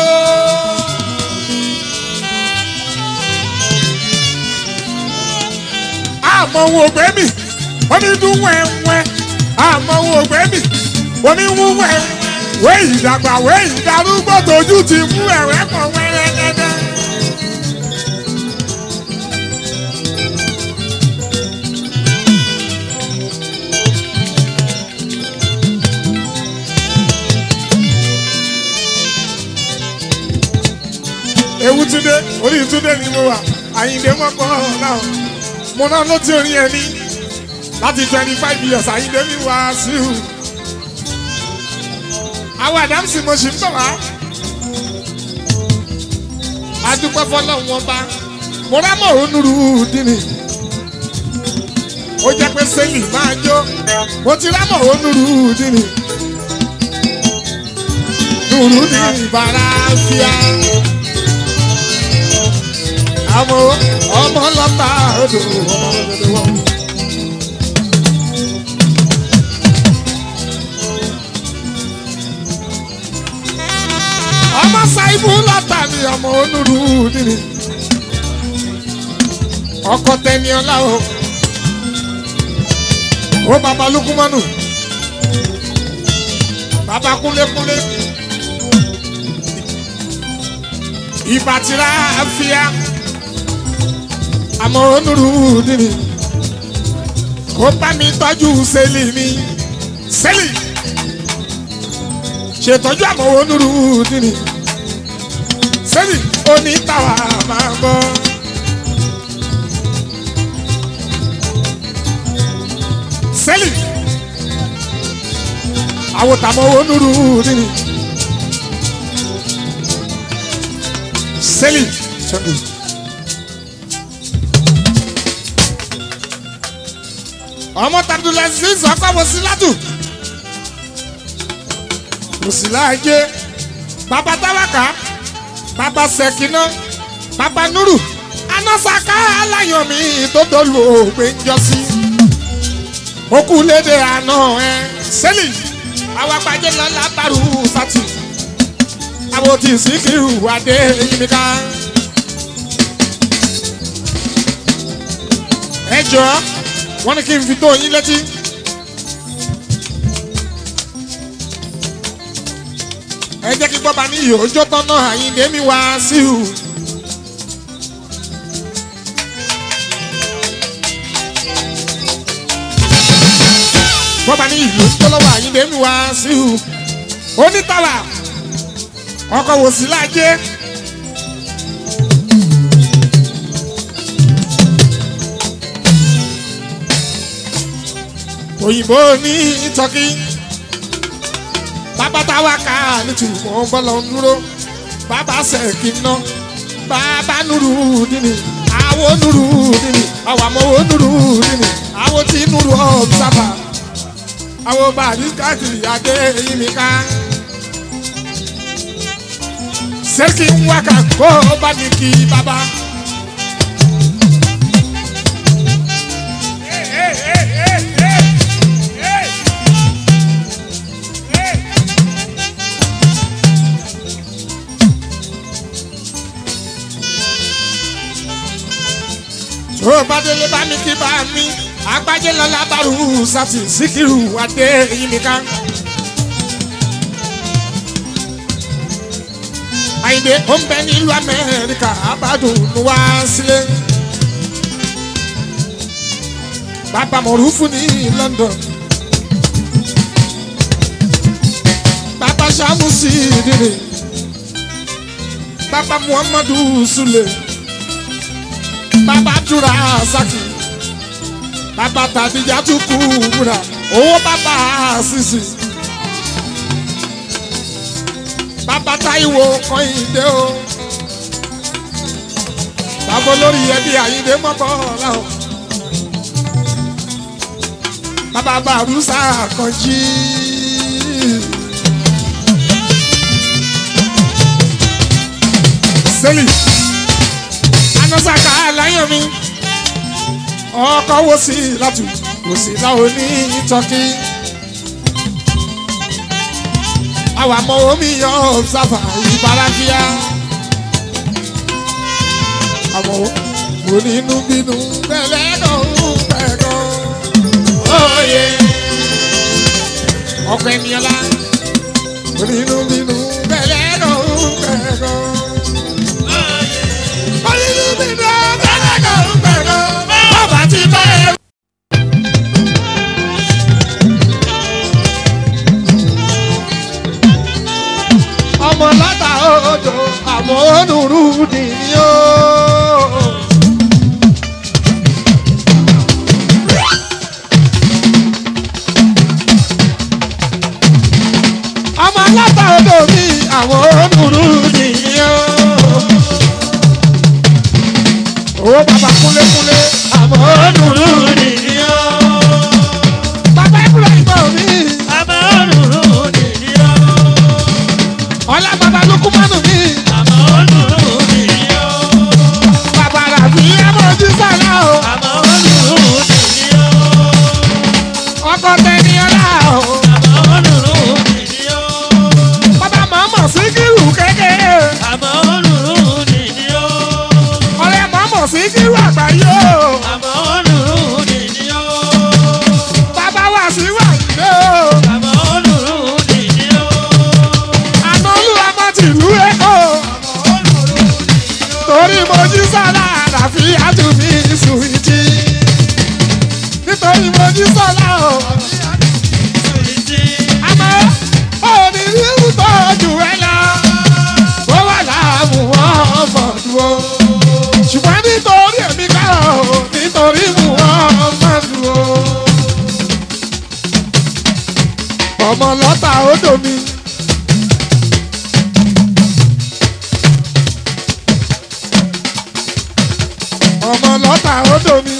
àmọ́ wo ògbé mi omi dún wẹ́wẹ́ àmọ́ wo ògbé mi omi wú wẹ́wẹ́ wé ìdàgbà wé ìdarúgbó tójú ti mú ẹ̀rẹ́ pọ̀ wẹ́rẹ́ gẹ́gẹ́. ewu túndé orí túndé ni mo wà àyìndé mọ́kọ́ náà mo náà ló ti orin ẹni láti twenty five years àyìndé mi wá sí i àwọn àdámsì mo sì ń bọ̀ wá adúpẹ́ fọlọ́run ọba mo rámọ̀ onúru dínì ó jẹ́ pé sẹ́lì máa jó mo ti rámọ̀ onúru dínì nùrù ní ìbára fíà àmọ́ ọmọ lọ́ta odò ọmọ lọ́dọ̀ wọ́n. ọmọ ṣáìbù lọ́ta ni ọmọ onúru nínú ọkọ tẹni ọlá o ó bàbá lukumanu bàbá kúnlékúnlé ìbátira àfíà àmọ́ onúru nínú kó bá mi tọ́jú sẹ́lì mi sẹ́lì ṣètọ́jú àmọ́ onúru nínú sẹ́lì onítàwà máa bọ́. sẹ́lì àwòtàmọ́ onúru nínú sẹ́lì ṣẹ́gun. ọmọ tabdulaziz ọkọ wòsílátù wòsíláàjẹ bàbá táwákà bàbá sẹkínà bàbá nuru anásàká aláyọmí tó dolu ògbé ńjọsí okùnlédè àná ẹ sẹlì awapàjẹ lọlá bàrú sátì àwọn tí síkírù adé yìmíká ẹ jọ wọ́n ní kí n fi tó yín létí. ẹ jẹ́ kí gbọ́ba ní ìhòòjọ́ tọ́nà àyíǹde mi wá sí i. gbọ́ba ní ìhòòjọ́ lọ́wọ́ àyíǹde mi wá sí i. onítàwà ọkọ̀ wò sí lájẹ́. òyìnbó ní tọ́kí bàbá táwa ká nítumọ̀ bọ́lọ̀ ń dúró bàbá sẹ̀kì ná bàbá nùrù dínì àwo nùrù dínì àwàmọ̀wò nùrù dínì àwo tí nùrù ọ̀bùsàbà àwọn bàdíkàtì adé yìí ká. sẹ́kì ń wákà kó bá ní kí bàbá. tó bá délé bá mi kí bá mi agbájé lọ́la bárù sátì síkírù adé yìí ká. àyìnbé ó ń bẹ nílùú amẹ́ríkà abádùn wá sílé. bàbá mọ̀rúfù ní london. bàbá sàmùsì dìrì. bàbá muhammadu sule. bàbá dura saki. bàbá tàdíjà tún kú wúrà. owó bàbá sisi. bàbá táìwò kọ́hìndé o. bàbá olórí ẹbí àyíndé mọ́kọ́ ọ̀làwọ̀. bàbá bàrúsà kọjí. sẹ́lì anásàkà láyọ̀ mi ọkọ̀ wo sí látù kò sí láwọn ní tọ́kì. àwa mọ omi yan ọ̀sáfà ìbárafíà. àmọ́ onínú bínú bẹ́lẹ́ náà ń pẹ̀kọ́. Oyè ọkọ ènìyàn la onínú bínú bẹ́lẹ́ náà ń pẹ̀kọ́. Onínú bínú bẹ́lẹ́ náà ń pẹ̀kọ́. Bàbá ti bá ẹ. ọmọ látà odò àmọ́ onúrú nìyí o. ọmọ látà odò mi àwọn onúrú nìyí o. owó bàbá kúlékúlé àmọ́ onúrú nìyí o. bàbá ìbúra ìgbà mi àmọ́ òrùrù nìyí o. ọlá bàbá lukumanu mi àmọ́ òrùrù nìyí o. bàbá ràbí amójú sálá o. àmọ́ òrùrù nìyí o. ọkọ tẹni ọlá o. àmọ́ òrùrù nìyí o. bàbá mọ̀ọ́mọ̀ síkírù kékeré. àmọ́ òrùrù nìyí o. ọ̀rẹ́ mọ̀ọ́mọ̀ síkírù àgbáyé o. àmọ́ òrùrù nìyí o. bàbá wà sí wà nílé o. àmọ́ òrùrù nìyí o. àná olúwa mọ́ tìlú èkó. torí mojú sọ́lá àràfi àtúnmí sùwìtì. nítorí mojú sọ́lá o. Sùwìtì. àmọ́ òní rírú tó jù ẹ lọ. ó wà láàmú wọn mọ̀ọ́dún o. ṣùgbọ́n nítorí èmi kọ́ o nítorí mú wọn mọ̀ọ́dún o. ọmọ lọ́tà odò mi. ọmọ lọ́tà odò mi.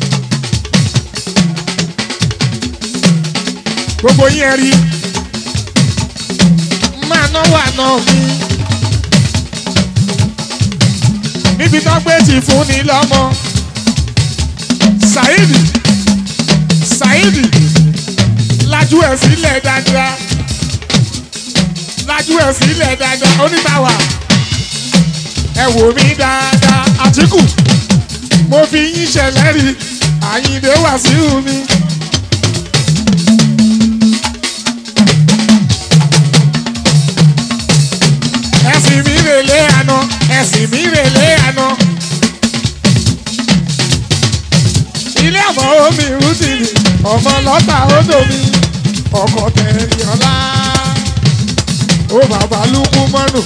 gbogbo yín ẹ rí máa náwó àná mi. níbi tó gbé ti fún ni lọ́mọ. Saidi Saidi lajú ẹ̀ sílẹ̀ dáadáa lajú ẹ̀ sílẹ̀ dáadáa onítàwà ẹ wò mí dáadáa Àtíkù mo fi yín ṣẹlẹ̀ rí Àyìndé Wàsíù mi. ẹ̀sìn mi rèlé àná ẹ̀sìn mi rèlé àná. ilé ọmọ omi rúdìrì ọmọ lọ́tà odò mi ọkọ̀ tẹ̀lé ọlá ó bàbá lukú mọ́nù.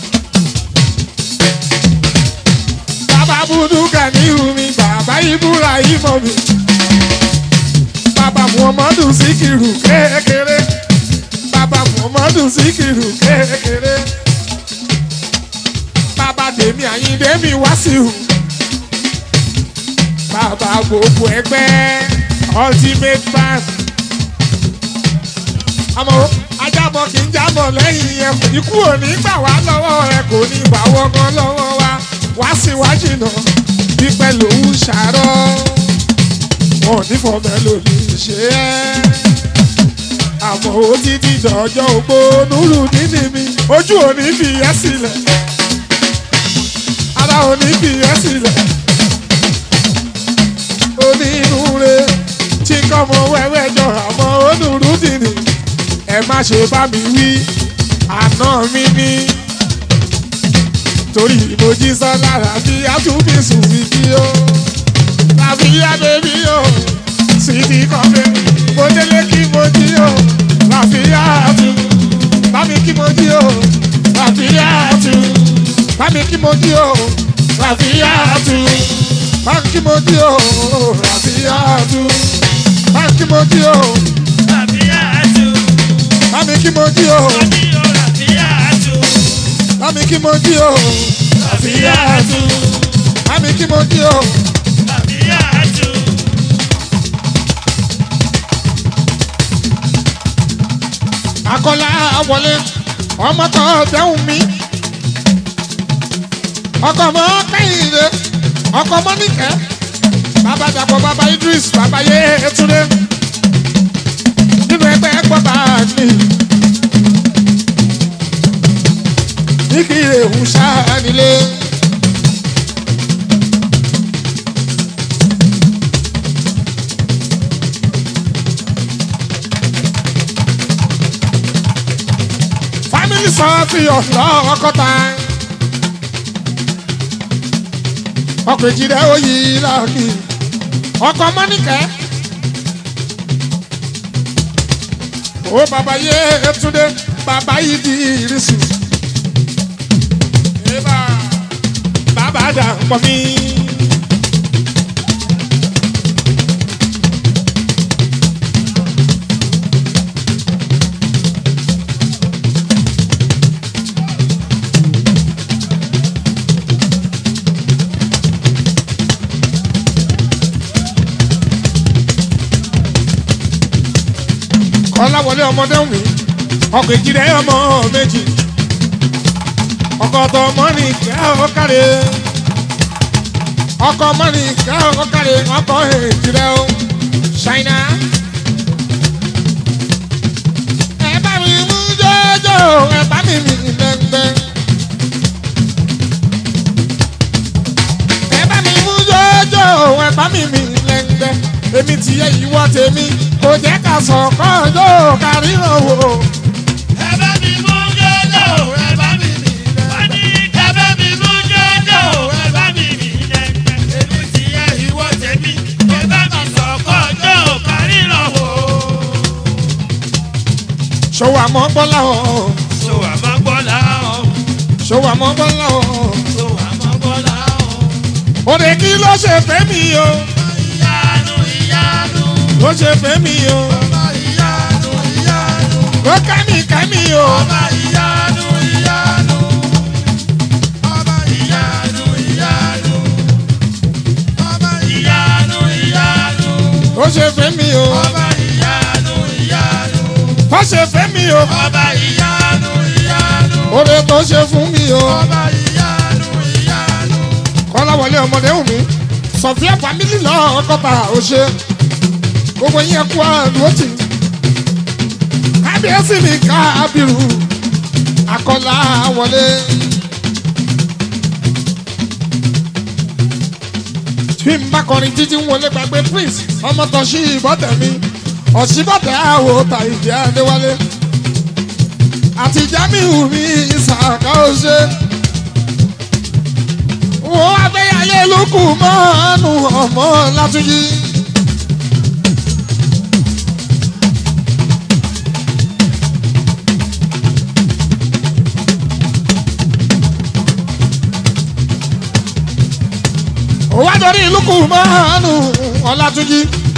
bàbá buduka ní mi bàbá ibùra ìmọ̀ mi bàbá muhammadu sikiru kékeré bàbá muhammadu sikiru kékeré bàbá tèmi àyíndé mi wáṣíù bàbá gbogbo ẹgbẹ́ ultimate band àmọ́ ajábọ̀ kì í jábọ̀ lẹ́yìn ẹkùn ikú ò ní gbà wá lọ́wọ́ ẹ kò ní gbà wọ́gán lọ́wọ́ wa wá síwájú náà pípẹ́ lòún ṣàárọ̀ wọn ò ní fọmọ lòdì ṣe é àmọ́ ó ti di dọ̀jọ́ ògbó nùrù nínú mi ojú ò ní fi ẹ́ sílẹ̀ ara ò ní fi ẹ́ sílẹ̀ onínúure tí kọ́mọ wẹ́wẹ́ jọ àmọ́ onúrú dìní ẹ má ṣe bá mi wí àná mi ní torí ìmojí sọ lára bí àtúbí sùn mí kí ó tàbí abẹ́bí ó sì ti kọ́ mi mo délé kí mo jí ó ràfíà tù bámi kí mo jí ó ràfíà tù bámi kí mo jí ó ràfíà tù bámi kí mo jí ó ràfíà tù bámi kí mo jí ó Ràfíàtù, bámi kí mo jí ó oní o Ràfíàtù, bámi kí mo jí ó ràfíà tù bámi kí mo jí ó. Ràfíàtù. akọ́lá wọlé ọmọ tó dẹ́hùn mi ọkọ̀ mọ́ kẹ́hìndé ọkọ̀ mọ́ nìkẹ́ bàbá dàpọ̀ bàbá idris bàbá yé etúndé nínú ẹgbẹ́ gbọ́dọ̀ mi ní kí ewu ṣáà nílé. family sọ́ọ̀tì ọ̀fọ̀ ọkọ̀ta. ọkọ̀ ìjìnlẹ̀ oyè lọ́ọ̀kì ọkọ̀ mọ́nìkẹ́. ó bàbá yé etúndé bàbá yìí di ìrísí. Eba, bàbá dà pọ̀ mí. kọ́láwọlé ọmọdé wù mí ọkọ̀ ìjìnlẹ̀ ọmọ méjì ọkọ̀ tó mọ́nì kẹ́ ọ káre ọkọ̀ mọ́nì kẹ́ ọ káre ọkọ̀ ìjìnlẹ̀ ọ ṣáínà. ẹ bá mi mú jọjọ ẹ bá mi mi lẹ́ngbẹ́. ẹ bá mi mú jọjọ ẹ bá mi mi lẹ́ngbẹ́. èmi ti yẹ ìwọ tèmi kò jẹ́ ká sọ̀kọ́ yóò kárí ràn wò. Ẹ bá mi mú jọ́jọ́, ẹ bá mi nílẹ̀. Wọ́n ní ẹ bá mi mú jọ́jọ́, ẹ bá mi nílẹ̀. Èmi ti yẹ ìwọ tèmi, ẹ bá mi sọ̀kọ́ jọ́ kárí lọ́wọ́. ṣòwò àmọ́ bọ́lá ọ̀ So àmọ́ gbọ́lá ọ̀, ṣòwò àmọ́ bọ́lá ọ̀. so àmọ́ gbọ́lá ọ̀. òde kí ló ṣe fẹ́ mi o Ìyanu ìyanu, ló ṣe fẹ́ mi o ọba ìyanu ìyanu, ló ká mi ká mi o ọba ìyanu ìyanu, ọba ìyanu ìyanu, ọba ìyanu ìyanu. ló ṣe fẹ́ mi o Ọba ìyanu ìyanu, tó ṣe fẹ́ mi o ọba ìyanu ìyanu, òde tó ṣe fún mi o ọba ìyanu ìyanu, kọ́láwọlé ọmọdé wù mí sọ̀fíà fámílì lọ́kọ̀tà ó ṣe gbogbo yẹn kú àdúró tì kábíyèsí mi kábírù akọ́lá wọlé. tí n bá kọrin títí ń wọlé gbàgbé prince ọmọ tó ṣí ìbọ̀tẹ̀ mi ọ̀ṣibọ̀tẹ̀ àwò ta ìdí adéwálé àti jamiu mi ìsàkà ó ṣe wọ́n abẹ́yàlé lókù mọ́nù ọmọ látúnjí. òun wá dorí lókù mọ́nù ọlátúnjí.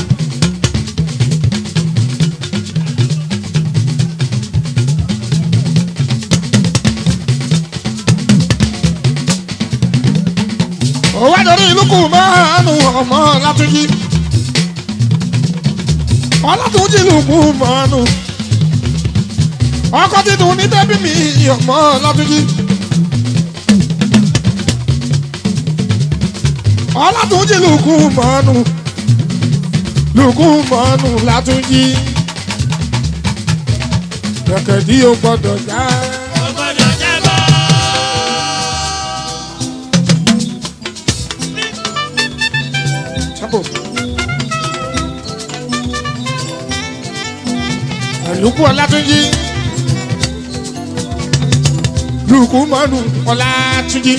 òun wá dorí lókù mọ́nù ọmọ látúnjí. ọlátúnjí lókù mọ́nù ọkọ títún ní bẹ́bí mi ọmọ látúnjí. ọlátúnjí lùkù mọ́nù lùkù mọ́nù látúnjí. kẹ̀kẹ́dí ó gbọ́dọ̀ já. Ó gbọ́dọ̀ jábọ́. Chapo. Lùkù ọlátúnjí. lùkù mọ́nù ọlátúnjí.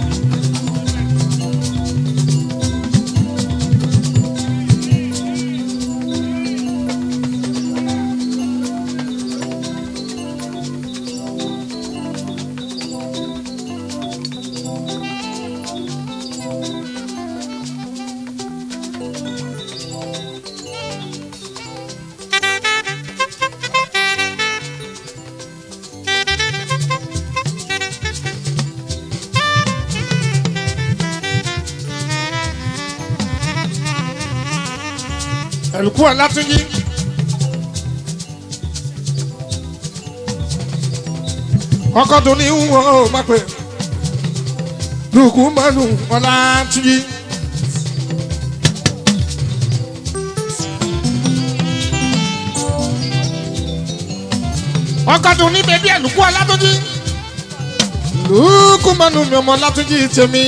Lùkù ọlátúnjí. ọkọ tó ní wọn ò má pè lùkù mọ́nù ọlátúnjí. ọkọ tó ní bẹbí ẹ lùkù ọlátúnjí. lùkù mọ́nù mi ọmọ ọlátúnjí tèmi.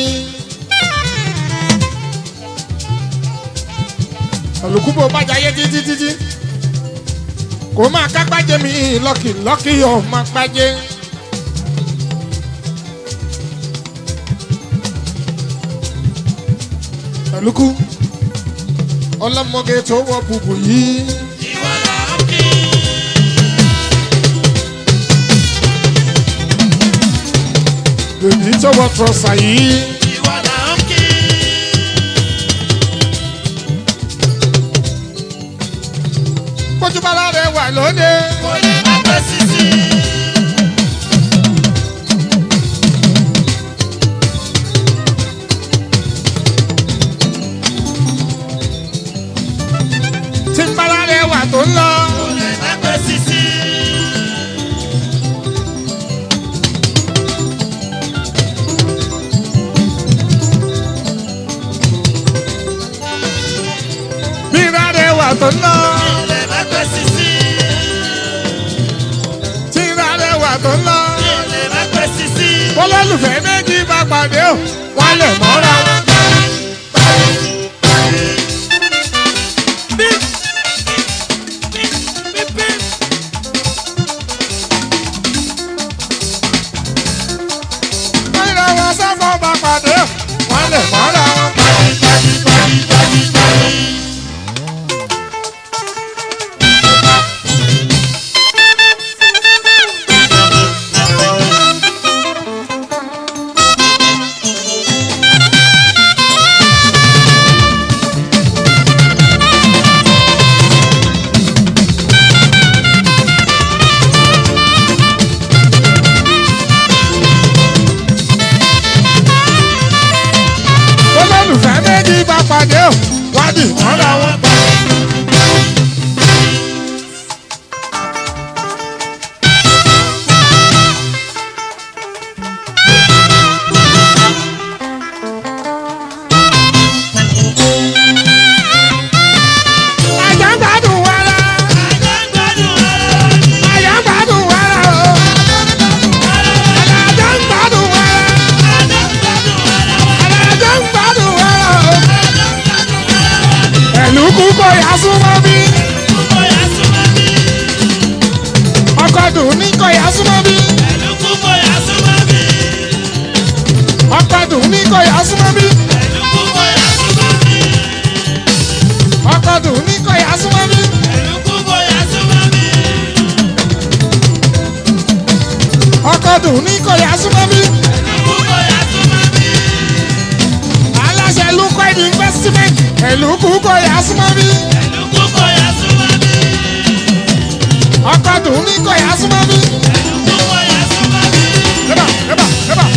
olùkú bó bá jayé títí títí kò máa kápájé mi lọ́kì lọ́kì ọ̀ máa pájé. olùkú ọlọ́mọge tó wọ bùbù yìí Ìwọ là ń kí. bèbí tó wọ trọ́sà yìí Ìwọ là ń kí. kójúbálá rẹ̀ wà lóde. Kò lè má pẹ́ sísí. tí ń bálá rẹ̀ wà tó ń lọ. Kò lè má pẹ́ sísí. bí ìrà rẹ̀ wà tó ń lọ. Kò lè má pẹ́ sísí. tí ìrà rẹ̀ wà tó ń lọ. Kò lè má pẹ́ sísí. olólùfẹ́ méjì bá pàdé o wọ́n lè mọ́ra wọn. Mọ́ra wọn sọ́kọ̀ bá pàdé o wọ́n lè mọ́ra wọn. olólùfẹ́ méjì bá pàdé o wọ́n dì mọ́ra wọn. Àjà ń gbádùn wàrà, àjà ń gbádùn wàrà o. Àjà ń gbádùn wàrà, àjà ń gbádùn wàrà o. Ẹ̀lú kúkọ̀ yà súnmọ́ bí. Ọkọ̀ dùn ní kọ̀ yà súnmọ́ bí. Ọkọ̀ dùn ní kọ̀ yà súnmọ́ bí. Ọkọ̀ dùn ní kọ̀ yà súnmọ́ bí. Ọkọ̀ dùn ní kọ̀ yà súnmọ́ bí. Aláṣẹ lukọ̀ ẹ̀dí investment. Ẹ̀lú kúkọ̀ yà súnmọ́ bí. Ọkọ̀ dùn ní kọ̀ yà súnmọ́ bí. Eba, eba, eba.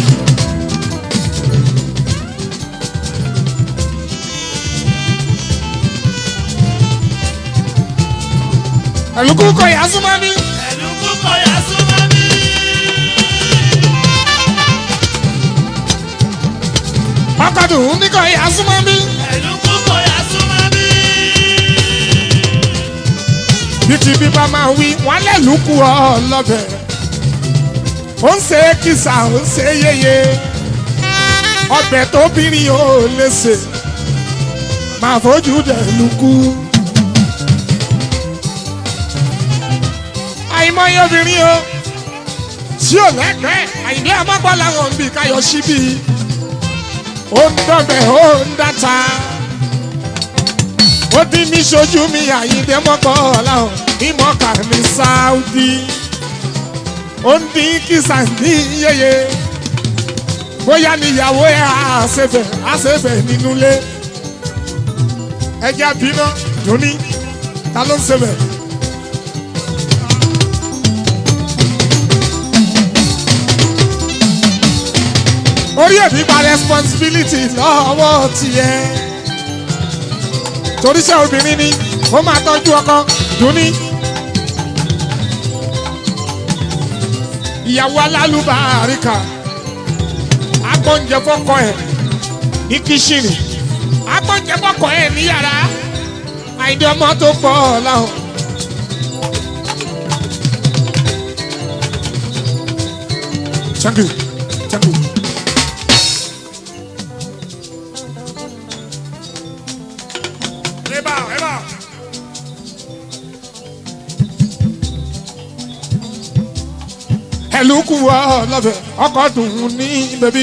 Ẹ̀lú kúkọ̀ yà súnmọ́ bí. Ẹ̀lú kúkọ̀ yà súnmọ́ ọkọ̀dùn níkọ̀ ìyá súnmọ́ bí. Ẹ̀lú kúkọ̀ yà súnmọ́ bí. bí ti bí bá máa wí wọn lẹ́nu kú ọ lọ́bẹ̀. ó ń ṣe kìsà ó ń ṣe yeye ọbẹ̀ tóbìnrin ò lè ṣe máa fojú dẹ̀ lukú. àìmọye obìnrin o tí ò lẹ́gbẹ̀ẹ́ àyìnbí àmọ́gbọ́n làwọn ń bì káyọ̀ síbí ó ń dọ̀bẹ̀ ó ń dáta ó dín ní sojú mi àyíndé mọ́kọ́ ọ̀làhùn ìmọ̀ọ́kà ní sáúdí ó ń dín kìsà ní yeye bóyá níyàwó ẹ̀ àṣẹfẹ̀ àṣẹfẹ̀ nínú ilé ẹjẹ́ bínú dùnní ta ló ń ṣẹfẹ̀. orí èmi gba responsibility lọ́wọ́ tiẹ̀ toríṣẹ́ obìnrin ni ó máa tọ́jú ọkọ dùnní. ìyàwó alálùbáríkà agbóúnjẹ fọkọ ẹ ní kíṣìnì agbóúnjẹ fọkọ ẹ ní yàrá àìdí ọmọ tó pọ̀ láwọn. Thank you. Thank you. Eba, eba. ẹlùkù ọlọ́fẹ̀ ọkọ̀ dùn ní bẹ̀bí.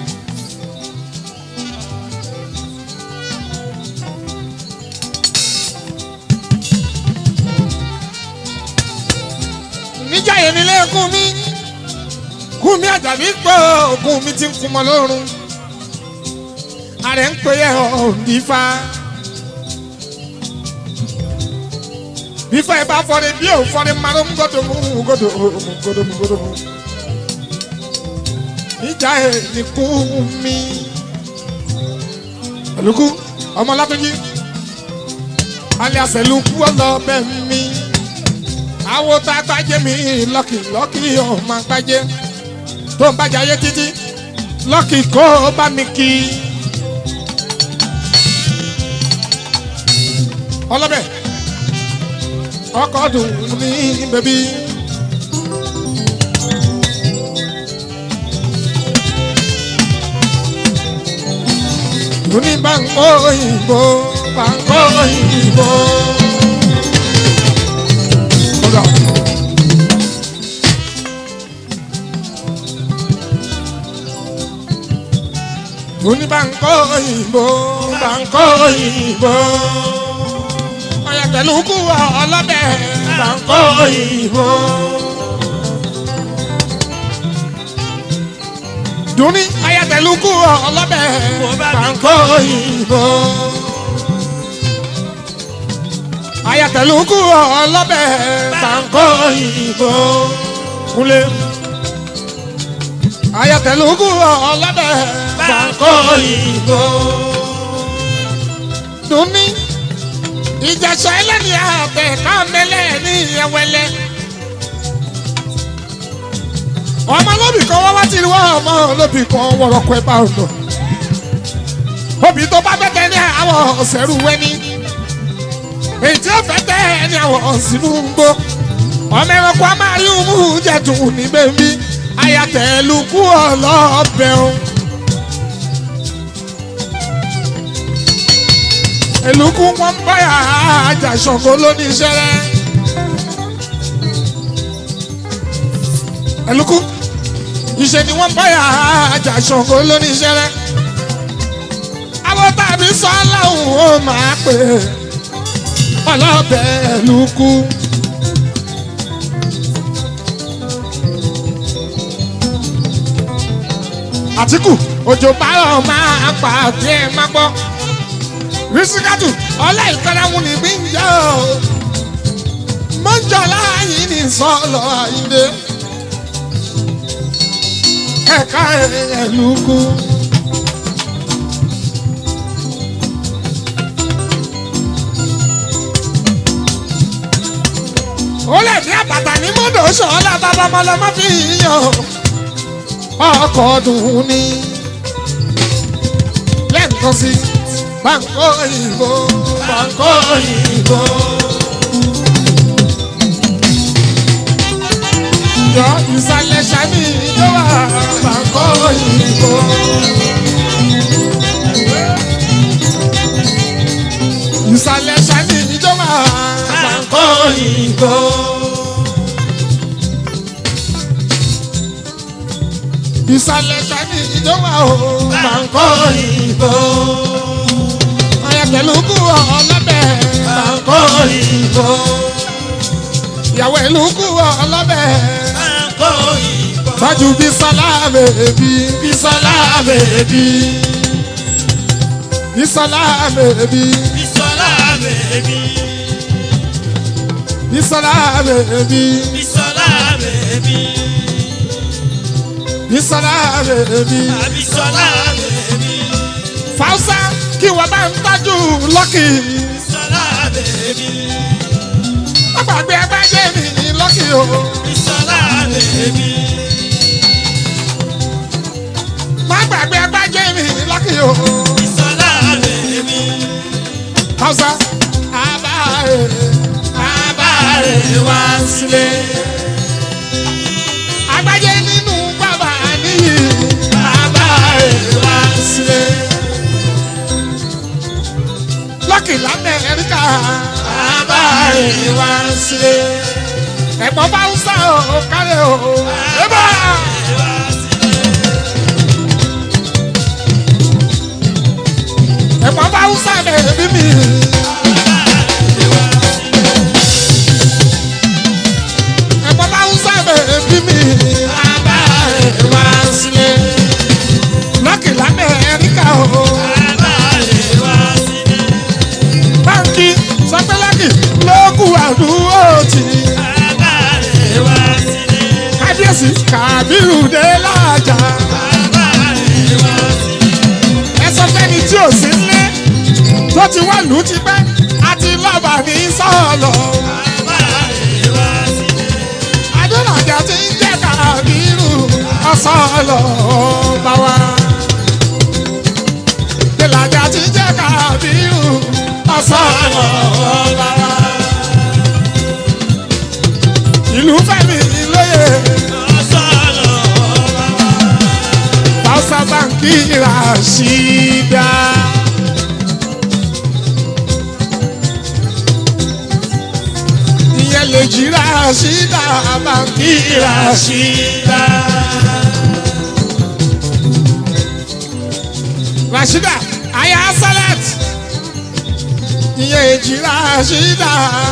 níjà yẹn nílé kún mi kún mi àjàbí pé òkun mi ti ń kun mọ́ lọ́rùn ààrẹ ń pè é ọ̀ǹdífà. bífọ̀ ẹ bá fọ́ni bí òun fọ́ni máa ń gbọ́dọ̀ mú gbọ́dọ̀ mú gbọ́dọ̀ mú gbọ́dọ̀ mú. níjà ẹ̀ ní kú mi. ẹ̀lùkú ọmọ látọ́jí alẹ́ àṣẹlùkú ọlọ́bẹ̀ mi. àwo tá a gbájẹ́ mi lọ́kì lọ́kì ọmọ gbájẹ́ tó ń bàjẹ́ ayé títí lọ́kì kó bá mi kí. ọlọ́bẹ̀ ọkọ̀ dùn ní bẹ̀bí. Dùnní báńkò òyìnbó báńkò òyìnbó. Ọ̀gá. Dùnní báńkò òyìnbó báńkò òyìnbó ọ̀yàtẹ̀lùkù ọlọ́bẹ̀ bàǹkó òyìnbó. Dùnní ọ̀yàtẹ̀lùkù ọlọ́bẹ̀ bàǹkó òyìnbó. ọ̀yàtẹ̀lùkù ọlọ́bẹ̀ bàǹkó òyìnbó. Kúnlé. ọ̀yàtẹ̀lùkù ọlọ́bẹ̀ bàǹkó òyìnbó. Dùnní ìjàsọ ẹlẹ́ni àtẹ káàmẹ́lẹ́ ní ìyẹwẹlẹ. ọmọ lóbì kan wá wá tí wọ́n ọmọ lóbì kan wọ̀rọ̀kọ̀ ẹ̀ bá ọ̀nà. obì tó bá bẹ́tẹ̀ ní àwọn ọ̀sẹ̀rù wẹ́ni. èyí tí ó fẹ́ tẹ́ ní àwọn ọ̀sìnú ń gbó. ọmọ ẹranko a máa rí umú jẹ̀dùn ní bẹ́ẹ̀mí. ayatẹ̀lukú ọlọ́ọ̀bẹ̀ o. èlùkù wọn báyà àjà ṣọ̀kọ lónìí iṣẹ́rẹ́. èlùkù ìṣe ni wọ́n báyà àjà ṣọ̀kọ lónìí iṣẹ́rẹ́. àwọn tàbí sọ aláwọ̀ ó máa pè é ọlọ́bẹ̀ èlùkù. àtìkù òjò bárọ̀ máa pa àti ẹ̀ máa gbọ́ risikatu ọlá ìkarahun ní gbígbà o mọ́jọ́ láàyè ní sọ́ọ̀lọ́ àyíndé ẹ̀ka ẹ̀lùkù. ó lè ní àbàtà ní mọ́tò sọ́ọ́lá bàbá ọmọlọmọ fi yàn ọkọ̀ dùn ní. nǹkan sí báńkò òyìnbó Báńkò òyìnbó. yọ ìsàlẹ̀ sani tó wà báńkò òyìnbó. ìsàlẹ̀ sani tó wà Báńkò òyìnbó. ìsàlẹ̀ sani tó wà o Báńkò òyìnbó. ayẹkẹlùkù ọlọ́bẹ̀ Báńkò òyìnbó. ìyàwó ìlúkù ọlọ́bẹ̀ Báńkò òyìnbó. tọ́jú Bísọ́lá bèbí Bísọ́lá bèbí. Bísọ́lá bèbí Bísọ́lá bèbí. Bísọ́lá bèbí Bísọ́lá bèbí. Bísọ́lá bèbí. Bísọ́lá bèbí. Fausa kí wọ́n bá ń tọ́jú lọ́kì. Bísọ́lá bèbí. Wọ́n gbàgbé ẹgbẹ́ jẹ́ mi lọ́kì o. Bísọ́lá bèbí. Wọ́n gbàgbé ẹgbẹ́ jẹ́ mi lọ́kì o. Bísọ́lá bèbí. Fausa abáre abáre wá sílé. Agbájé nínú bàbá níyì abáre wá sílé. Lọ́kì l'Amẹ́ríkà abáre wá sílé. Ẹ̀gbọ́n Fausa o kárẹ̀ o. Ébà! Ẹ̀gbọ́n Fausa bẹ̀rẹ̀ bí mi. Ẹ̀gbọ́n Fausa bẹ̀rẹ̀ bí mi. Abáre wá sílé. Lọ́kì l'Amẹ́ríkà o. Báńkì sọ pé lọ́kì lókù àdúgbò tì. Kábíyèsí Kàbírù dé lájà. Ẹ sọ fẹ́ni tí ò sí nílé tó ti wá lù ú ti pẹ́ àti lọ́ba ní sọ́ọ̀lọ̀. Adúlájà ti ń jẹ́ Kàbírù ọ̀sọ́ọ̀lọ̀ bá wa. Dèlàjà ti ń jẹ́ Kàbírù ọ̀sọ́ọ̀lọ̀ bá wa. Ìlú Fẹ́mi lóye Fausa Báńkì Ràṣídà. Ìyẹn lè jí Ràṣídà Báńkì Ràṣídà. Ràṣídà Aya Salat. Ìyẹn èjì Ràṣídà.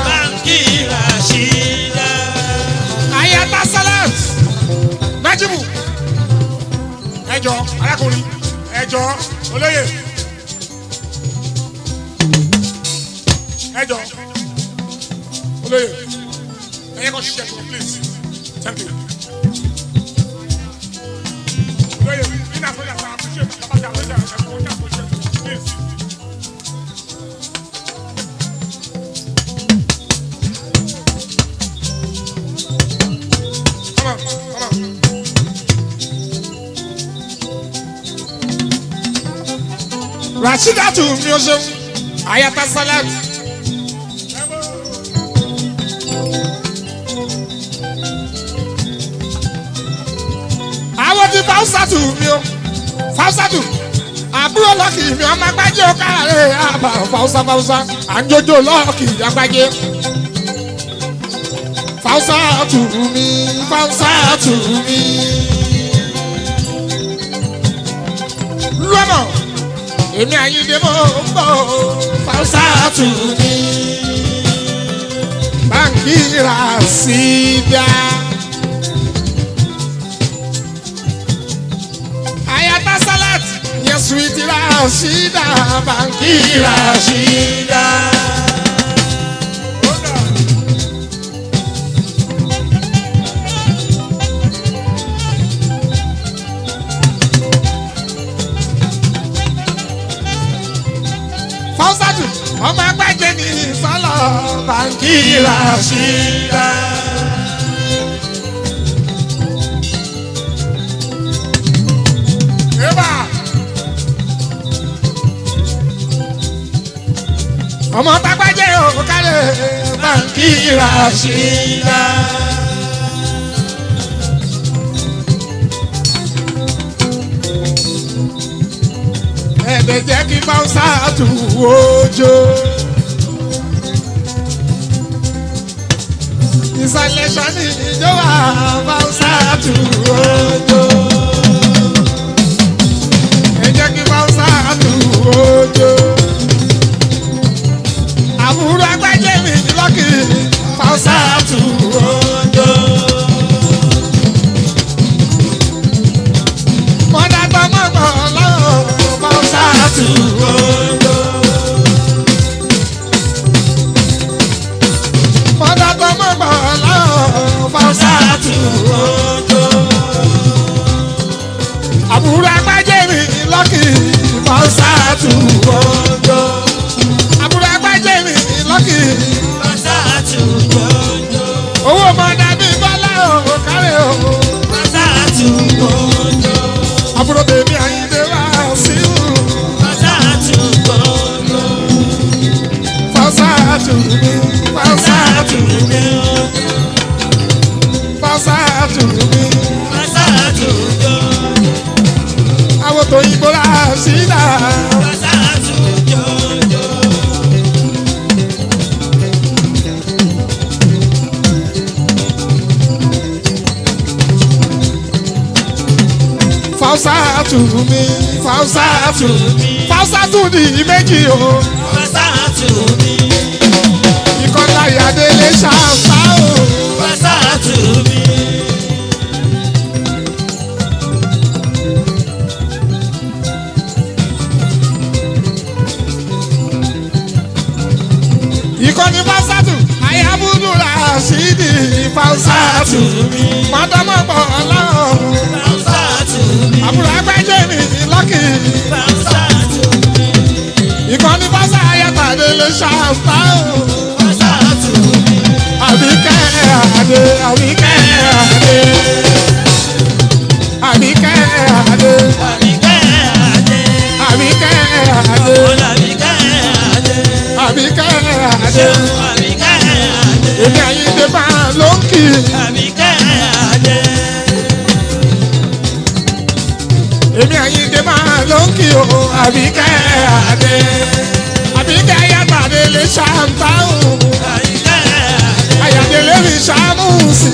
Aya Ta Salat. Nájímù. Ẹjọ́ arákùnrin ẹjọ́ olóyè. Ẹjọ́ olóyè. Ẹyẹ kan ṣiṣẹ́ fún please. Thank you. Olóyè nínú àfọyà sá appreciate kábàtà àfọyà ẹ̀fọ́ ní appreciate please. Come on, come on. Rashidatu mi o ṣeun Ayata Salat. Àwọn ti Fausatu mi o Fausatu àbúrò lọ́kì mi ọmọ agbájé ọ̀kàrẹ̀ àbá Fausa Fausa àjọjọ lọ́kì agbájé. Fausatu mi Fausatu mi. Lọ́nà èmi àyíndé mọ́ ń bọ̀ Fausatu mi. Báńkì rà sí dá. Ayata Salat yẹn suwiti Rashida Báńkì Rashida. Fausatu ọmọ agbájé ní sọlọ Báńkì Rashida. Eba. ọmọ tágbájẹ́ òkàlẹ̀ báńkì ràṣídà. ẹ̀ẹ́dẹ̀ jẹ́ kí báwùsà tù ojó. ìsàlẹ̀ sani ìjọba báwùsà tù ojó. ẹ jẹ́ kí báwùsà tù ojó. àbúrò agbájẹ́ mi lọ́kì báwùsà tù ojó. mọ́dà gbọ́mọ̀gbọ̀ lọ́wọ́ báwùsà tù ojó. mọ́dà gbọ́mọ̀gbọ̀ lọ́wọ́ báwùsà tù ojó. àbúrò agbájẹ́ mi lọ́kì báwùsà tù ojó. àbúrò agbájẹ́ mi lọ́kì owó mọ́dà bí bọ́lá ò kárẹ̀ o. àbúrò bèbí àyíndé wá sí i. Fausa tu mi, Fausa tu mi, Fausa tu mi. Àwọn tó yìnbó la sí dà. Fausa tu mi, Fausa tu mi. Fausa tu di méjì o. Ìkọ́ta ìyáde lè ṣàǹfà o. Ìkọ́ni Fausa tu, àyàbùdù la sí di Fausa tu. Mọ́tọ́mọ́pọ̀ ọlọ́run. Àbúrò agbẹ́jẹ́ mi lọ́kì. Ìkọ́ni Fausa ayàtàdé lè ṣàǹfà o. Àbíkẹ́ àdé, àbíkẹ́ àdé. Àbíkẹ́ àdé, àbíkẹ́ àdé, àbíkẹ́ àdé. Èmi àyíndé máa ló ń kì í. Èmi àyíndé máa ló ń kì í o. Àbíkẹ́ àdé. Àbíkẹ́ ayàtàdé lè ṣàǹfà o. Àyàdé lè fi ṣàmùsì.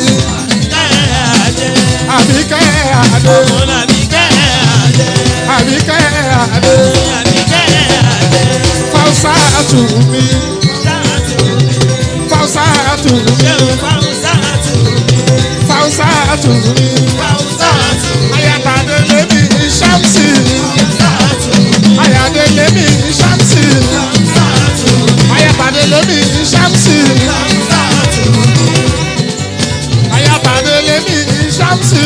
Àbíkẹ́ àdé. Àbíkẹ́ àdé. Fausa tù mí. Fausa tù mí. Fausa tù mí. Ayàtàdé lè fi ṣàmùsì. Àyàdé lè fi ṣàmùsì. Ayàtàdé lè fi ṣàmùsì. Ayàtàdé lè fi ṣàmùsì.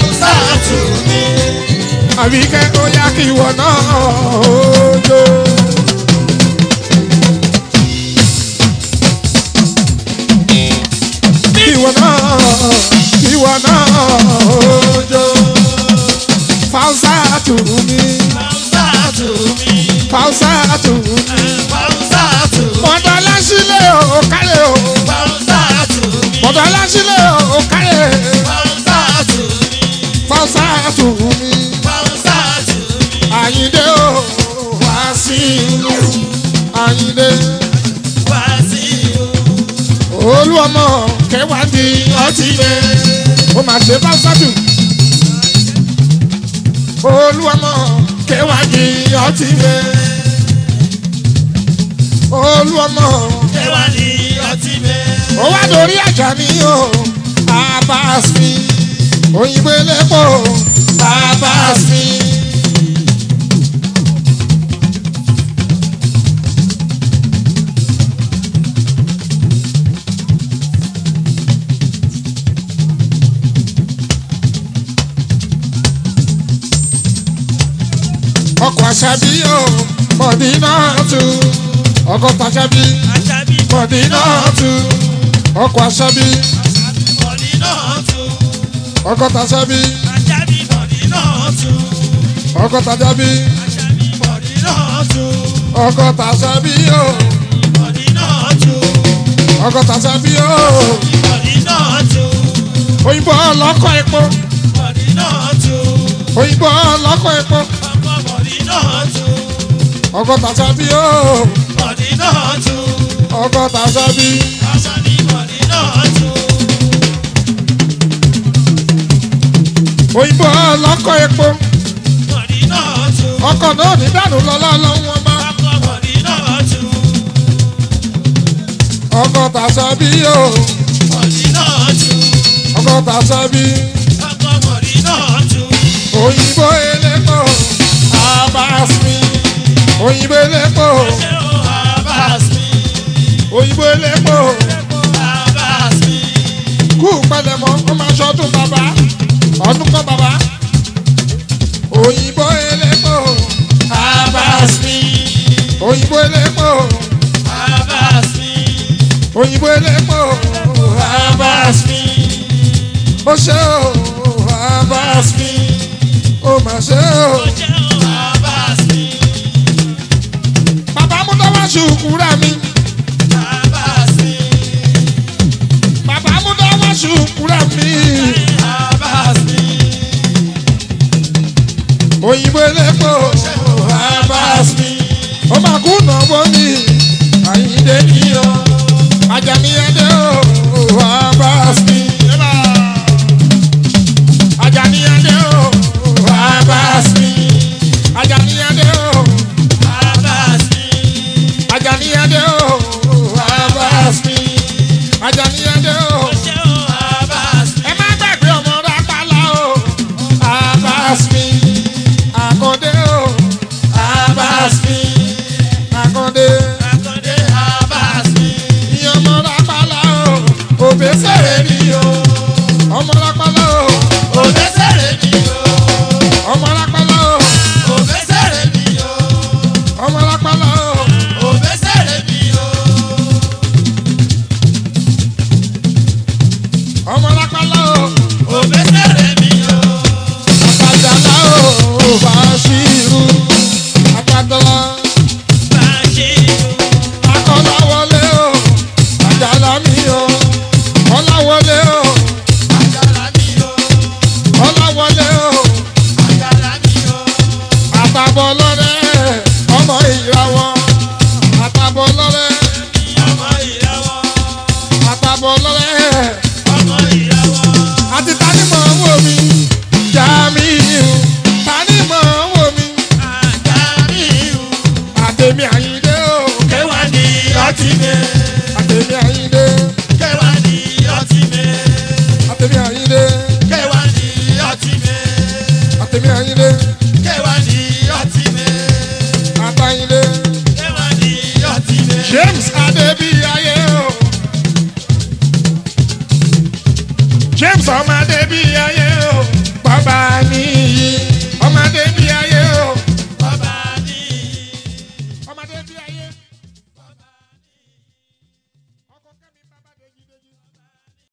Àbíkẹ́ ó yá kí ìwọ náà ó jó. Kí ìwọ náà, kí ìwọ náà ó jó. Fausa tù mí, Fausa tù mí. Mọ̀dọ̀ aláṣílẹ̀ ò kálẹ̀ o. Mọ̀dọ̀ aláṣílẹ̀ ò kálẹ̀. Fausa tù mí. Àyìndé o, wá sí ìlú. Àyìndé olú ọmọ kẹwàá di ọtí lé. Ó máa ṣe Fausa tù. Olú ọmọ kẹwàá di ọtí lé. Olú ọmọ ó wá dorí àjà mi o. Abbas mi òyìnbó elépo Abbas mi. ọkọ̀ àṣàbí o mọ̀dínà tù ọkọ̀ tàṣàbí mọ̀dínà tù ọkọ̀ àṣàbí ọkọ̀ tàṣàbí ọkọ̀ tàṣàbí ọkọ̀ tàṣàbí o ọgọ́ta sábí o Bọ̀dí náà tó. òyìnbó ọlọ́kọ̀ epo Bọ̀dí náà tó. òyìnbó ọlọ́kọ̀ epo Ọkọ bọ̀dí náà tó. ọgọ́ta sábí o Bọ̀dí náà tó. ọgọ́ta sábí Aṣọ ní bọ̀dí náà tó. òyìnbó ọlọ́kọ̀ epo Bọ̀dí náà tó. ọkọ̀ náà ní dànù lọ́lá lọ́wọ́ ọba Ọkọ bọ̀dí náà tó. ọgọ́ta sábí o Bọ̀dí náà tó. ọgọ́ta sábí Ọkọ bọ̀dí náà tó. òyìnbó elépo abasmi òyìnbó elépo Ṣé o Abbas mi? òyìnbó elépo Abbas mi. kú pẹlẹmọ ó máa ṣọdún bàbá ọdún kan bàbá òyìnbó elépo Abbas mi. òyìnbó elépo Abbas mi. òyìnbó elépo Abbas mi. ó ṣe o abasmi ó mà ṣe o Ṣé o Abbas mi? bàbá mú tọ́wọ́ ṣùkúrà mi Abbas mi. bàbá mú tọ́wọ́ ṣùkúrà mi Abbas mi. òyìnbó elépo abasmi ó máa kú nàbọ́ mi àyíndé níyọ ajani adé o abasmi ajani adé o abasmi ajani adé o Abbas mi. ajani adé o abasmi ajani adé o. Ṣé o Abbas mi? ẹ má gbàgbé ọmọ rápálá o abasmi àkàndé o abasmi àkàndé Akande Abbas mi. ìyẹn ọmọ rápálá o òbésèré ni o ọmọ rápálá o Òbẹ́sẹ̀rẹ̀ mi o. ọmọ rápálá o Òbẹ́sẹ̀rẹ̀ mi o. ọmọ rápálá o Òbẹ́sẹ̀rẹ̀ mi o. ọmọ rápálá o Òbẹ́sẹ̀rẹ̀ mi o. àtàjàlá o bàṣírù àtàjàlá Bàṣírù. akọ́láwọlé o àjàlá mi o ọláwọlé o Àjàlá mi o. ọláwọlé o. Àjàlá mi o. àtàbọ̀ lọ́rẹ́ ọmọ ìràwọ̀ àtàbọ̀ lọ́rẹ́ Ọmọ ìràwọ̀. àtàbọ̀ lọ́rẹ́ Ọmọ ìràwọ̀. àti tanímọ̀ wò mí Jamiu tanímọ̀ wò mí Àjàmíù. àtẹ̀mí Àyìndé o Kẹwàá ni ọtí mi. àtẹ̀mí Àyìndé Kẹwàá ni ọtí mi. àtẹ̀mí Àyìndé Kẹwàá ni ọtí mi. àtẹ̀mí Àyìndé Kẹwàá ni ọtí mi. àtàyìndé Kẹwàá ni ọtí mi. James Adébíyayé o James ọmọ Adébíyayé o bàbá ní